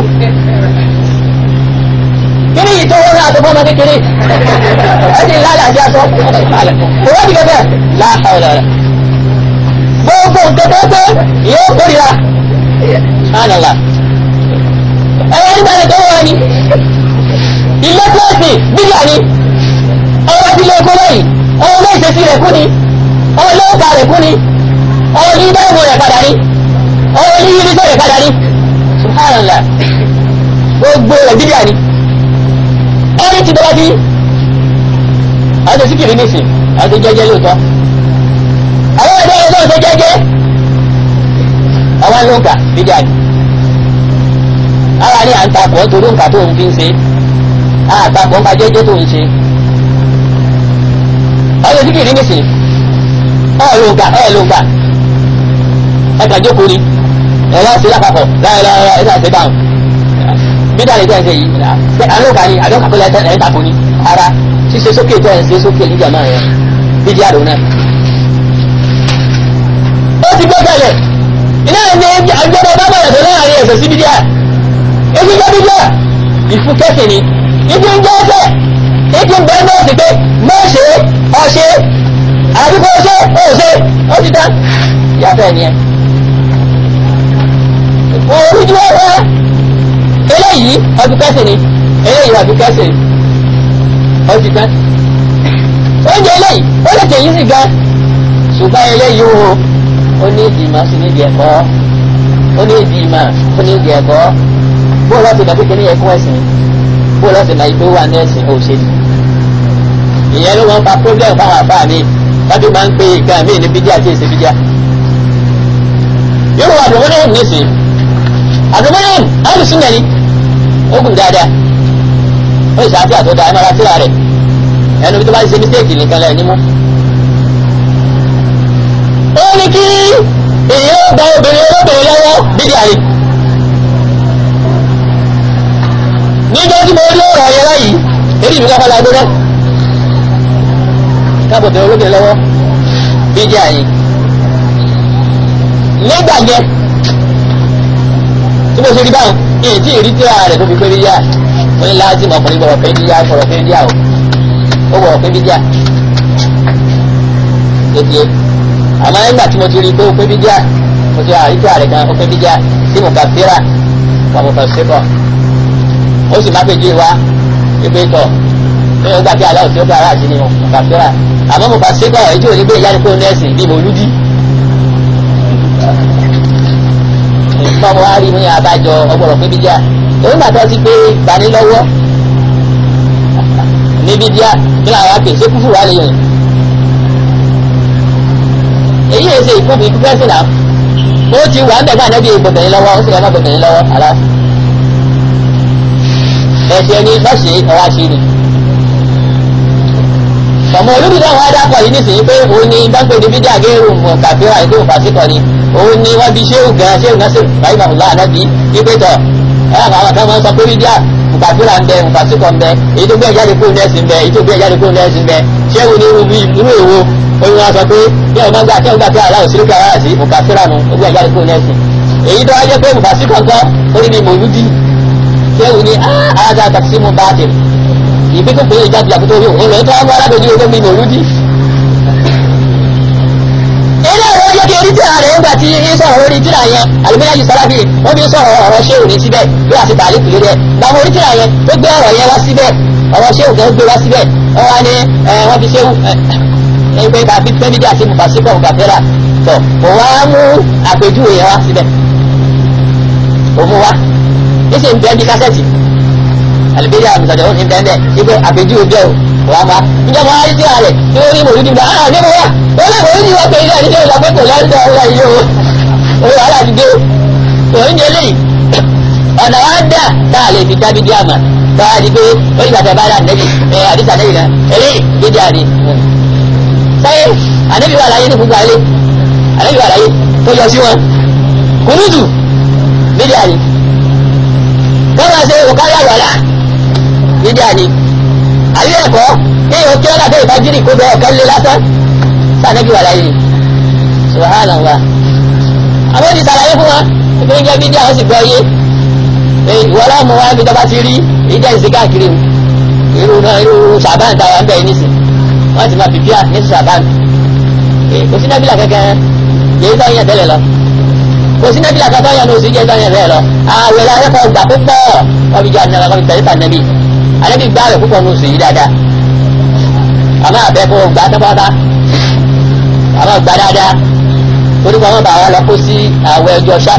kí ni ìtọ́ wọn náà tó fọ́ ọmọ kékeré ẹ ti lálẹ́ àti aṣọ kò wá di kẹfẹ́ láàárọ̀ rẹ̀. gbogbo nǹkan tó pé yóò kórìíra sánàlá ẹ̀rọ nígbà tó wọ́n ni ilé kílọ̀sì bíyà ni ọwọ́ tí lè kó lẹ́yìn ọwọ́ lè ṣe sí rẹ̀ kú ni ọwọ́ lè ọ̀gá rẹ̀ kú ni ọwọ́ ní dáìmọ̀ rẹ̀ padà ní ọwọ́ ní yírísọ̀ rẹ̀ padà ní subhanallah gbogbo rẹ̀ bíyà ni ẹni tí bọ́lá sí àwọn tó síkìrì nìsín àwọn tó jẹ́jẹ́ lóòótọ́ àwọn ẹgbẹ́ yẹn náà tó jẹ́jẹ́ àwọn ló ń kà bíjà ni ara ní à ń takọ̀ torí nǹkan tó ń fi ń ṣe àtakọ̀ nǹkan jẹ́jẹ́ tó ń ṣe àwọn tó síkìrì nìsín ọ̀ ló ń kà ẹ̀ ló ń kà ẹ̀ kà jókòó ni ẹ̀ wá sí lápapọ̀ láìláìláì ẹ̀ sàṣẹ́ báwọn bídà lè tẹ́ ẹ̀ ṣe yìí ṣe àlọ́kà ni àlọ́kà kó lẹ́tẹ̀ ẹ̀ tako ni ara ṣíṣe sókè tẹ́ ẹ̀ ṣe sókè níjà máa yẹn bídí àdó náà. ó ti gbé kalẹ̀ iná ní àjọyọ̀ bá bẹ̀rẹ̀ tó láàrin ẹ̀sẹ̀ sí bídíà èyí jẹ́ bídíà ìfúkẹ́sì ni ìdí ń jẹ́ ẹsẹ̀ ìdí ń bẹ́ẹ̀ náà sì pé má ṣe ọṣẹ àdúgbò ṣe ọṣẹ ó ti dá yàtọ̀ ẹ̀ nìyẹn. òun ju ọ̀rẹ́ eléyìí ọdún kẹsì ni eléyìí ọdún kẹsì ni ọdún kan oúnjẹ eléyìí ó lè tẹ̀yìn sí gan ṣùgbọ́n eléyìí o ó ní ìdìmọ̀ sí ní ìdí ẹ̀kọ́ ó ní ìdìmọ̀ ó ní ìdí ẹ̀kọ́ bó lọ́ọ́ ti dàbí kí ní ẹ̀kọ́ ẹ̀sìn bó lọ́ọ́ ti dàbí pé wà ní ẹ̀sìn òṣèlú ìyẹn ló wọ́n fa problem fáwọn àbá mi tàbí máa ń pe ìgbà míì ní bídíà tí èsì bídíà yóò wà àdùnmọ́ náà nísìnyí àdùnmọ́ náà àdùsùn náà ni ogun dáadáa ó sì ṣáàtì àtọ́dá ẹ máa ra síra rẹ̀ ẹnu tó bá ṣe mistake nìkan lẹ́yìn nímú. ó ní kí èèyàn gba obìnrin olóbìnrin lọ́wọ́ bídí àrí. níjọ́ tí mo rí ọ̀rọ̀ yẹn láyìí èyí mi káfọ́ la gbóná. káàbọ̀ bẹ̀rẹ̀ olóbìnrin lọ́wọ́ bídí àrí. nígbà yẹn tí mo ṣe rí báwọn èyí tí ìrí tíra rẹ̀ tó fi pé bíyà wọ́n ní láti mọ̀ ọkùnrin gbọ́dọ̀ pé bíyà gbọ́dọ̀ pé bíyà o ó gbọ́dọ̀ pé bíyà tètè àmọ́ nígbà tí mo ti rí pé ó pé bíyà mo ti àrí tíra rẹ̀ kan ó pé bíyà tí mo kà fíra wà mo kàn síkọ̀ ó sì má pé jí wa pípé tọ̀ pé ó gbà pé aláwọ̀ tí ó gbà aláàjì ni mo kà fíra àmọ́ mo kà síkọ̀ èyí tí ò ní gbé ìyá ni kó nẹ́ẹ̀sì bí mo lúdí báwo wá rí ní abájọ ọgbọ̀rọ̀ pé bídíà òun gbàtọ́ sí pé gbani lọ́wọ́ ní bídíà kí làwọn á pè ṣé kúfù wà lẹ́yìn èyí èsè ìkúfù ìkúfù ẹ̀sìn náà ó ti wà ń bẹ̀ gbà nẹ́bí gbọ̀bẹ̀yìn lọ́wọ́ ó sì lọ́ gbọ̀bẹ̀yìn lọ́wọ́ àlá ẹ̀sẹ̀ ni lọ́sẹ̀ ọwọ́ àṣírí ọmọ olóbi náà wọ́n á dápọ̀ yìí nísìnyí pé òun ni bá ń pè ní bídíà gẹ́rù mọ̀ kàfíà ètò ìfàsíkọ̀ ni òun ni wọ́n fi ṣéwù gan ṣéwù náà ṣèwù báyìí màmúlá ànábì wípé tọ̀ ẹ àwọn kan máa ń sọ pé bídíà mùkàfíà ń bẹ mùkàsíkọ̀ ń bẹ èyí tó gbé ìjáde kúrò nẹ́ẹ̀sì ń bẹ èyí tó gbé ìjáde kúrò nẹ́ẹ̀sì ń bẹ ṣéwù ní irú èwo oyún wa sọ pé bí ọmọ gbà kí ọgbà pé aláwọ̀ sílùkì ara sí mùkàfíà nu ó gbé ìjáde kúrò nẹ́ẹ̀sì èyí tó wáyé pé mùkàsíkọ̀ gan ó ní mòlúdì ṣéwù ní àádá tàbí mú báàtì ìpín tó pé ìjáde àkótó orí òun lọ tó wá mú alábòjú orí mi mòlúdì ilé ìwé yẹ kí orí tíra rẹ̀ ńgbà tí ń sọ̀rọ̀ lórí tíra yẹn àlùmíyá yìí sára bíi wọ́n fi ń sọ̀rọ̀ ọ̀rọ̀ ṣé òní síbẹ̀ bí wàá ti tààlí kùlé rẹ̀ gbàmọ́ orí tíra yẹn ó gbé ọ̀rọ̀ yẹn wá síbẹ̀ ọ̀rọ̀ ṣé òní gbé wá síbẹ̀ wọ́n wá ní wọ́n fi ṣé ẹgbẹ́ tàbí fẹ́mídì àti mùfàsíkọ̀ mùkàfẹ́rà tọ̀ kò wá mú àpèjúwe yẹn wá síbẹ̀ kò mú wá níṣẹ́ ń bẹ́ẹ̀ bí kásẹ̀tì àlùbíyá àmùsàdẹ̀ ó ní bẹ́ẹ̀ bẹ́ẹ̀ wípé àpèjúwe bẹ́ẹ̀ o wà má ìjọba ayé tí a rẹ̀ tí ó rí mòlúdì gbà á ní mo wà wọ́n lè mòlúdì wọ́n pé ilé àdíjẹ́ ìlà pé kò lẹ́ńdọ̀ ọ̀rọ̀ yìí o òun wàhálà ti dé òun jẹ lẹ́yìn ọ̀nà wa dà tá a lè fi dá bídí àmà tá a di pé ó yìí bàtà bá dà nẹ́bì ẹ̀ àdìsá nẹ́bì náà eré bídí àdì sáyé ànẹ́bì wà láyé ní gbogbo ayé ànẹ́bì wà láyé tó yọ sí wọn kùnúùtù bídí àdì wọ́n máa ṣe òkáyà wàlá bídí àdì àbí ẹ̀kọ́ ní ìhò kí ọ́nà tó ìbájírì kó bẹ ọ̀kan lé lásán sànẹ́bí wà láyé subhanallah àwọn ti sàlàyé fún wa ìpé ń jẹ́ bídíà ó sì gbọ́ yé ìwọ láàmú wa bí tọ́ba ti rí ìdá ìsìn káàkiri irú náà irú sàbán táwa ń bẹ̀ nísìn wọ́n ti máa fi bíà ní sàbán kò sí nábìlà kankan yèé tó yẹn tẹ́lẹ̀ lọ kò sí nábìlà kankan yẹn lóṣù jẹ́ tó yẹn tẹ́lẹ̀ lọ àwẹ̀ làwọn ẹ̀kọ́ gbà púpọ̀ wọ́n fi jẹ́ àdínàlá wọ́n fi tẹ̀lé tànàbí alẹ́bí gbá rẹ̀ púpọ̀ nùsù yìí dáadáa àmọ́ àbẹ́ kó gbá tọ́pọ́tá àmọ́ gbá dáadáa torí kan wọ́n bá wa lọ kó sí àwẹ̀ ọjọ́ ṣák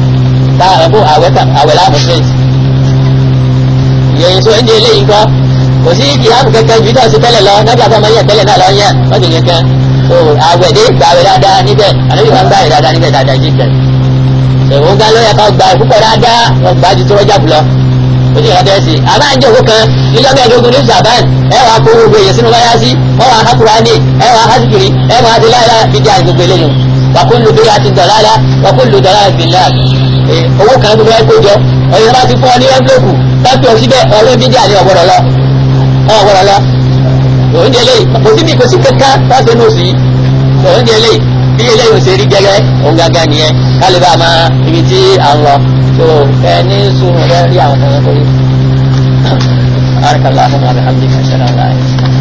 táwọn ẹ̀kọ́ àwẹ̀ láàmú straight ìyẹn sọ ẹni eléyìí kọ́ kò sí kìláàmù kankan ju ìtọ́sí tẹ́lẹ̀ lọ nábì àbọ̀ máa yẹ tẹ́lẹ̀ náà lọ yẹn wọ́n ti kankan so àwẹ̀dẹ́ gbàwẹ̀ dáadáa níbẹ̀ ànábì máa ń gbàwẹ̀ dáadáa níbẹ̀ dáadáa jí kẹ̀ ṣèwọ́n gan ló yẹ ká gbà púpọ̀ dáadáa wọ́n gbà ju tó rọ́jà bùlọ ó sì rọ́jà sí àbá ń jòkó kan níjọ́ mẹ́ẹ̀ẹ́dógún ní sàbáàn ẹ wàá kó gbogbo èyàn sínú wáyá sí wọ́n wàá hákùránì ẹ wàá hásìkiri ẹ wàá ti láyà bíjà gbogbo eléyìí wàkúlù bí a ti dọ̀lára wàkúlù dọ̀lára bìlá owó kan tó fẹ́ kó jọ ọ̀yọ́ bá ti fún ọ ní ẹ́ńblóòkù tápì ọ síbẹ̀ ọ̀rẹ́ bíjà ní ọ̀gbọ̀rọ̀ lọ ọ̀gbọ̀rọ̀ lọ oúnjẹ lè kò síbi kò sí kankan láti inú sí oúnjẹ lè bí eléyìí ò ṣe rí gẹ́gẹ́ òun gángan nìyẹn kálí bá máa ibi tí à ń lọ tó ẹ ní sùnù rẹ rí àwọn kan kórè àrùkàlà fún wa bẹ̀rẹ̀ àbíkà ṣẹlẹ̀ láàyè.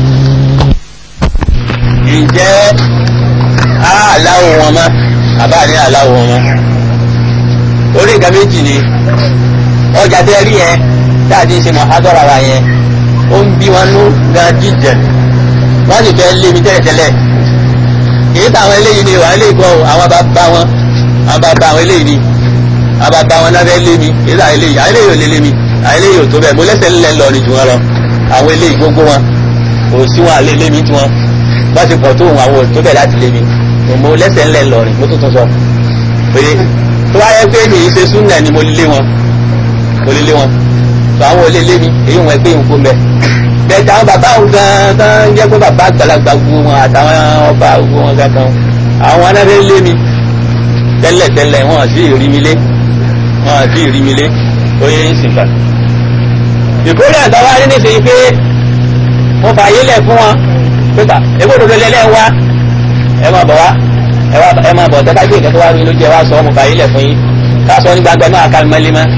ǹjẹ́ aláwọ̀ wọn mọ́ àbá ní aláwọ̀ wọn mọ́ orí nǹkan méjì ni ọjà tẹ́ rí yẹn dáàdì ṣe mọ̀ adọ́ra wa yẹn ó ń bí wọn nú gan jíjẹ wọ́n sì fẹ́ lé mi tẹ́lẹ̀tẹ́lẹ̀ kìí táwọn eléyìí ni wà eléyìí kọ́ àwọn bàbá wọn àwọn bàbá àwọn eléyìí ni àwọn bàbá wọn náà fẹ́ lé mi kìí táwọn eléyìí àwọn eléyìí ò lè lé mi àwọn eléyìí ò tó bẹ́ẹ̀ mo lẹ́sẹ̀ ńlẹ̀ lọ ni jù wọn lọ àwọn eléyìí gbogbo wọn kò sí wọn àlè lé mi tí wọn bá ti pọ̀ tó wọn àwọn ò tó bẹ́ẹ̀ láti lé mi mo lẹ́sẹ̀ ńlẹ̀ lọ ni mo tún tún sọ pé tó wáyé pé mi ì ṣe súnà ni mo lé wọn mo lé lé wọn tó àwọn ò lè lé mi èyí wọn pé nǹkó mẹ bẹ́ẹ̀ táwọn bàbá òun gan tán jẹ́ pé bàbá àgbàlagbà gbogbo wọn àtàwọn ọba gbogbo wọn kankan àwọn anáfẹ́ lé mi tẹ́lẹ̀ tẹ́lẹ̀ wọn àti ìrí mi lé wọn àti ìrí mi lé oyè ń sìn fà. ìkórè àtàwọn adé nìsín pé wọ́n fà yé lẹ̀ fún wọn pépà èkó òdodo lẹ́lẹ́ wa ẹ máa bọ̀ wá ẹ máa bọ̀ tẹ́ká gbé ìkẹ́ tó wá rí ló jẹ́ wá sọ ọmọ fà yé lẹ̀ fún yín ká sọ ní gbàgbẹ́ náà ká mẹ́lẹ́ mọ́.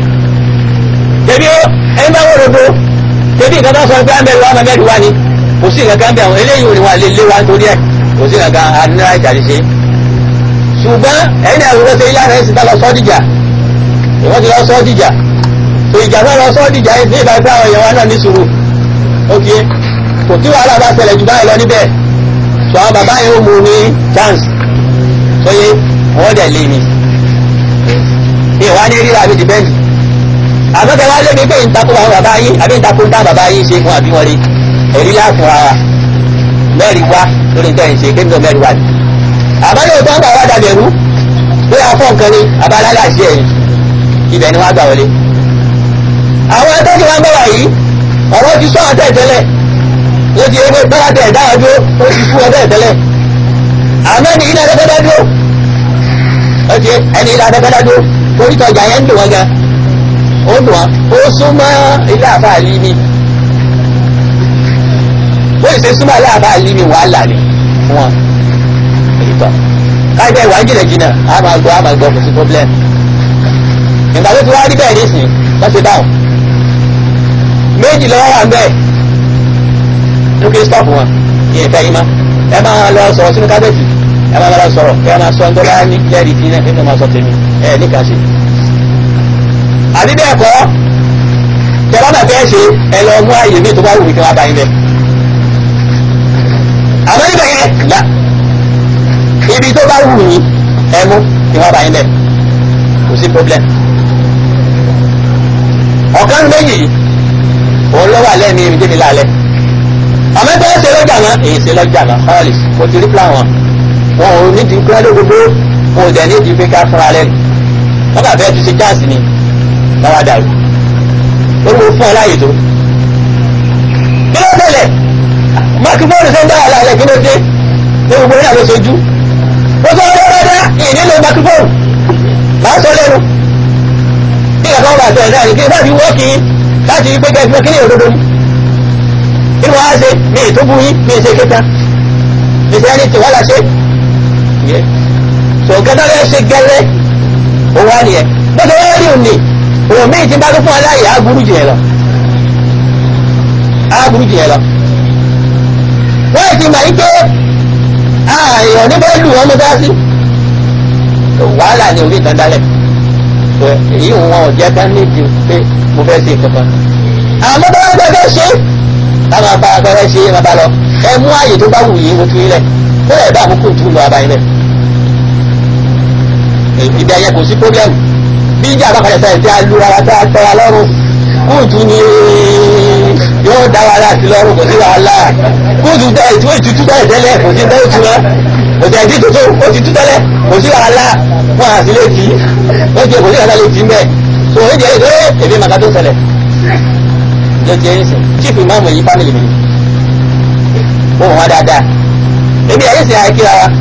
tẹ̀bí ó ẹni bá wọ́n rodo tẹ̀bí nǹkan tó sọ pé àmẹ́rù wa mẹ́rù wa ni kò sí nǹkan kan bẹ̀ àwọn eléyìí ò ní wọn lè lé wa nítorí ẹ̀ kò sí nǹkan kan àdínlá ìjà lè ṣe. ṣùgbọ́n ẹ̀yin náà wọ́n ṣe yára ẹ̀ sì tá lọ sọ́ dìjà ìwọ́n ti lọ sọ́ dìjà tó ìjà náà lọ sọ́ dìjà ẹ̀ sí ìbá gbá àwọn èèyàn wa náà ní sùúrù ok kò tí wàhálà bá ṣẹlẹ̀ jù báyìí lọ níbẹ̀ tó àwọn bàbá yìí ó mú ní chance tó yé wọ́n dẹ̀ lé mi ní ìwà ní rírà mi dìbẹ́ǹdì àmọ́tẹ́ wá lébi pé ìtakò àwọn bàbá yín àbí ìtakò ń dá bàbá yín ṣe fún àbí wọn rí èrí láàfúnra wa mẹ́rin wá lórí nǹkan ìṣe kí nǹkan mẹ́rin wá ni àbálẹ̀ òtún àgbà wá dàbí ẹ̀rú pé afọ́ nǹkan ni abálálẹ̀ àṣẹ ẹ̀yìn ibẹ̀ ni wọ́n gbà wọlé àwọn atẹ́jú wa ń bọ̀ wá yìí ọ̀rọ̀ ti sọ àtẹ̀ tẹ́lẹ̀ ó ti ewé bá tẹ̀ dáhà dúró ó ti fún ọtẹ̀ tẹ́lẹ̀ àmọ́ ẹni ilé adẹ́gbẹ́dá dúró ó ti ẹni ilé adẹ́gbẹ́dá dúró torí tọjà yẹn ń dùn wọn gan ó dùn wọn ó súnmọ́ ilé àfáàlì mi ó sì ṣe súnmọ́ ilé àfáàlì mi wàhálà ni fún wọn èyí tọ́ káyọ̀ ìwà jìnnàjìnnà á máa gbọ́ á máa gbọ́ kò sí problem ìgbà tó ti wá rí bẹ́ẹ̀ nísìnyí wọ́n ti dáhùn méjì lọ́wọ́ wà ń bẹ́ẹ̀ lókè stop wọn yẹn fẹ́ yín má ẹ máa lọ sọ̀rọ̀ sínú kábẹ́ẹ̀tì ẹ máa lọ sọ̀rọ̀ kí ẹ máa sọ ńdọ́lá ní lẹ́rìí tí ẹ máa sọ tèmi ẹ níka sí. àbí bẹ́ẹ̀ kọ́ tẹ bá máa fẹ́ ṣe ẹ lọ mú àyè mi tó bá wù mí kí wọ́n bá yín bẹ́ẹ̀. àmọ́ níbẹ̀ yẹn là ibi tó bá wù yín ẹ mú kí wọ́n bá yín bẹ́ẹ̀ kò sí problem. ọ̀kan méjì òun ló wà lẹ́ẹ̀mí ibi tẹ́mi lálẹ́ àmọ́ bẹ́ẹ̀ ṣe lọ́jà náà èyí ṣe lọ́jà náà ọ́ọ̀lì kò ti rí plan wọn wọn ò ní di kúrẹ́ lógbogbo wọn ò dẹ̀ ní di pé ká fúnra lẹ́nu wọn kà fẹ́ tu ṣe chance ni lọ́wọ́ dàrú ó ló fún ọ láàyè tó. kí ló tẹ̀lẹ̀ mákífóònù ṣe ń dá wàhálà rẹ̀ kí ló dé ní gbogbo ní àlọ́ sojú ó sọ ọ́ lọ́dọ́ ìní lo mákífóònù máa sọ lẹ́nu bí ìgbà kan wà tẹ̀ náà ní kí n bá fi wọ́ọ̀kì láti rí pé kẹ́kẹ́ kí ni òdodo ni kí ni wọ́n á ṣe mi ì tó bú yín mi ì ṣe kéta mi ṣe ẹni tí wọ́n la ṣe yẹ sọ gẹ́gẹ́ bẹ́ẹ̀ ṣe gẹ́lẹ́ òun wá nìyẹn bó ṣe wọ́n rí òun ni òun míì ti bá tó fún aláyè á burú jù yẹn lọ á burú jù yẹn lọ wọ́n ti mọ̀ yín pé ààyàn níbẹ̀ lù wọ́n mú dá sí wàhálà ni orí ìtàn dálẹ̀ èyí wọn ò jẹ́ ká nídìí pé mo fẹ́ ṣe kankan àmọ́ bá wọn fẹ́ ṣe táwọn bá fẹ́ ṣe é máa bá lọ ẹ mú àyè tó bá wù yín mo tún yín lẹ̀ ó lè bá àmúkù tún lọ abayín lẹ̀ ibi ayẹ kò sí pọ́blẹ́mù bí ìjà bá padà sẹ́yìn tí a lu ara tá a tẹ́ra lọ́rùn
kóòtù ni yóò dá wa láti lọ́rùn kò sí wàhálà kóòtù tẹ ètò ìtútù tẹ́lẹ̀ tẹ́lẹ̀ kò sí tẹ́lẹ̀ tún kò sí ẹ̀dí tuntun ó ti tú tẹ́lẹ̀ kò sí wàhálà wọn àti lè tì í ó ti kò sí wàhálà lè tì í mbẹ́ so ó jẹ́ èdè èmi màkà tó ṣẹlẹ̀ ló ti ẹ̀yìn sìn chief imam yìí family mi ó wọ́n wá dáadáa èmi ẹ̀yìn sìn àìkíra wa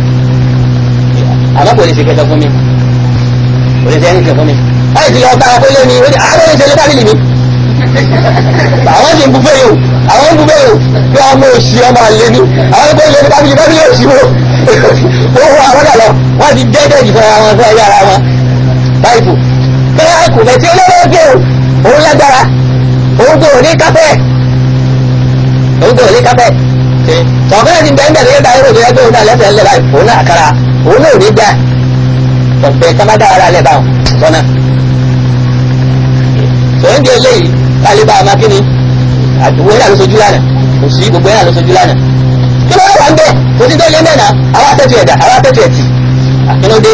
àmọ́ kò lè ṣe kẹta fún mi kò lè ṣe ẹni kẹ fún mi láì ti lọ bá abúlé mi ó ní àwọn ìṣẹ̀lẹ̀ fámìlì mi àwọn sì ń bufẹ́ yòó àwọn ń bufẹ́ yòó bí ọmọ òsì ọmọ àlè ni àwọn ẹgbẹ́ ìlú fámìlì fámìlì òsì wo ó wọ àwọn dà lọ wọ́n ti jẹ́jẹ́ jù fún àwọn fún ẹ̀yà ara wọn báyìí bẹ́ẹ̀ kò fẹ́ tí olówó gbé o òun lágbára òun kò ní kápẹ́ òun kò ní kápẹ́ tọ̀kọ́lá ti bẹ́ẹ̀ bẹ́ẹ̀ lẹ́yìn báyìí òun òun náà lẹ́sẹ̀ ńlẹ̀ báyìí òun náà kára òun náà ò ní gbà ọ̀pẹ tábàdà ara lẹ̀ báwọn sọ́nà tòun di eléyìí kálíbà amákíní àdúgbò yẹn àlóṣojú lánàá kò sí gbogbo yẹn àlóṣojú lánàá kí ló wà ń bẹ kò sí tó lé mẹ́nà àwọn atẹ́tù ẹ̀dá àwọn atẹ́tù ẹ̀tì àkínúdé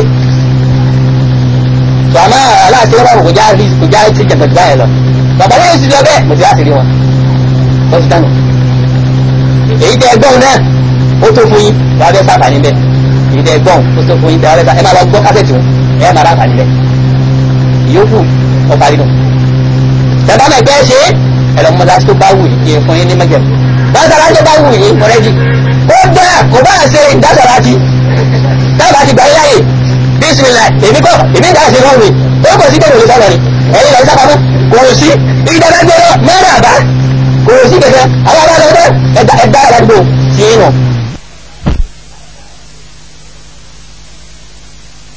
tó àmọ́ aláàtí wọn kò já kò já ti jẹ̀bẹ̀tì báyẹn lọ bàbá yẹn ti lọ bẹ́ẹ̀ mo ti láti rí wọn wọ́n ti dánù èyí tẹ ẹgbọ́n náà ó tó fún yín wàá bẹ́ sáfà níbẹ̀ èyí tẹ ẹgbọ́n ó tó fún yín tẹ wàá bẹ́ sáfà ẹ máa lọ gbọ́ kásẹ̀tì wọn ẹ máa ráfà níbẹ̀ ìyókù ọ̀parí nù tẹ̀bá mẹ́gbẹ́ ṣe ẹ̀rọ mọ́tà tó bá wù yìí fún yín ní mẹ́jẹ̀ dáṣàrá tó bá wù yìí mọ̀rẹ́jì ó dá kò bá ṣe dáṣàrá ti dábàá ti gbà yín láyè bísímìlà èmi kọ́ èmi dá ṣe lọ́rùn mi ó kò sí bẹ́ẹ̀ lórí sọ̀rọ̀ ni ẹ̀yin lọ sábàmọ́ kò sí ìdáná gbé lọ mẹ́rin àbá kò sí kẹsẹ̀ àwọn abá lọ́dọ̀ ẹ̀dá ẹ̀dá àdúgbò tí yín nù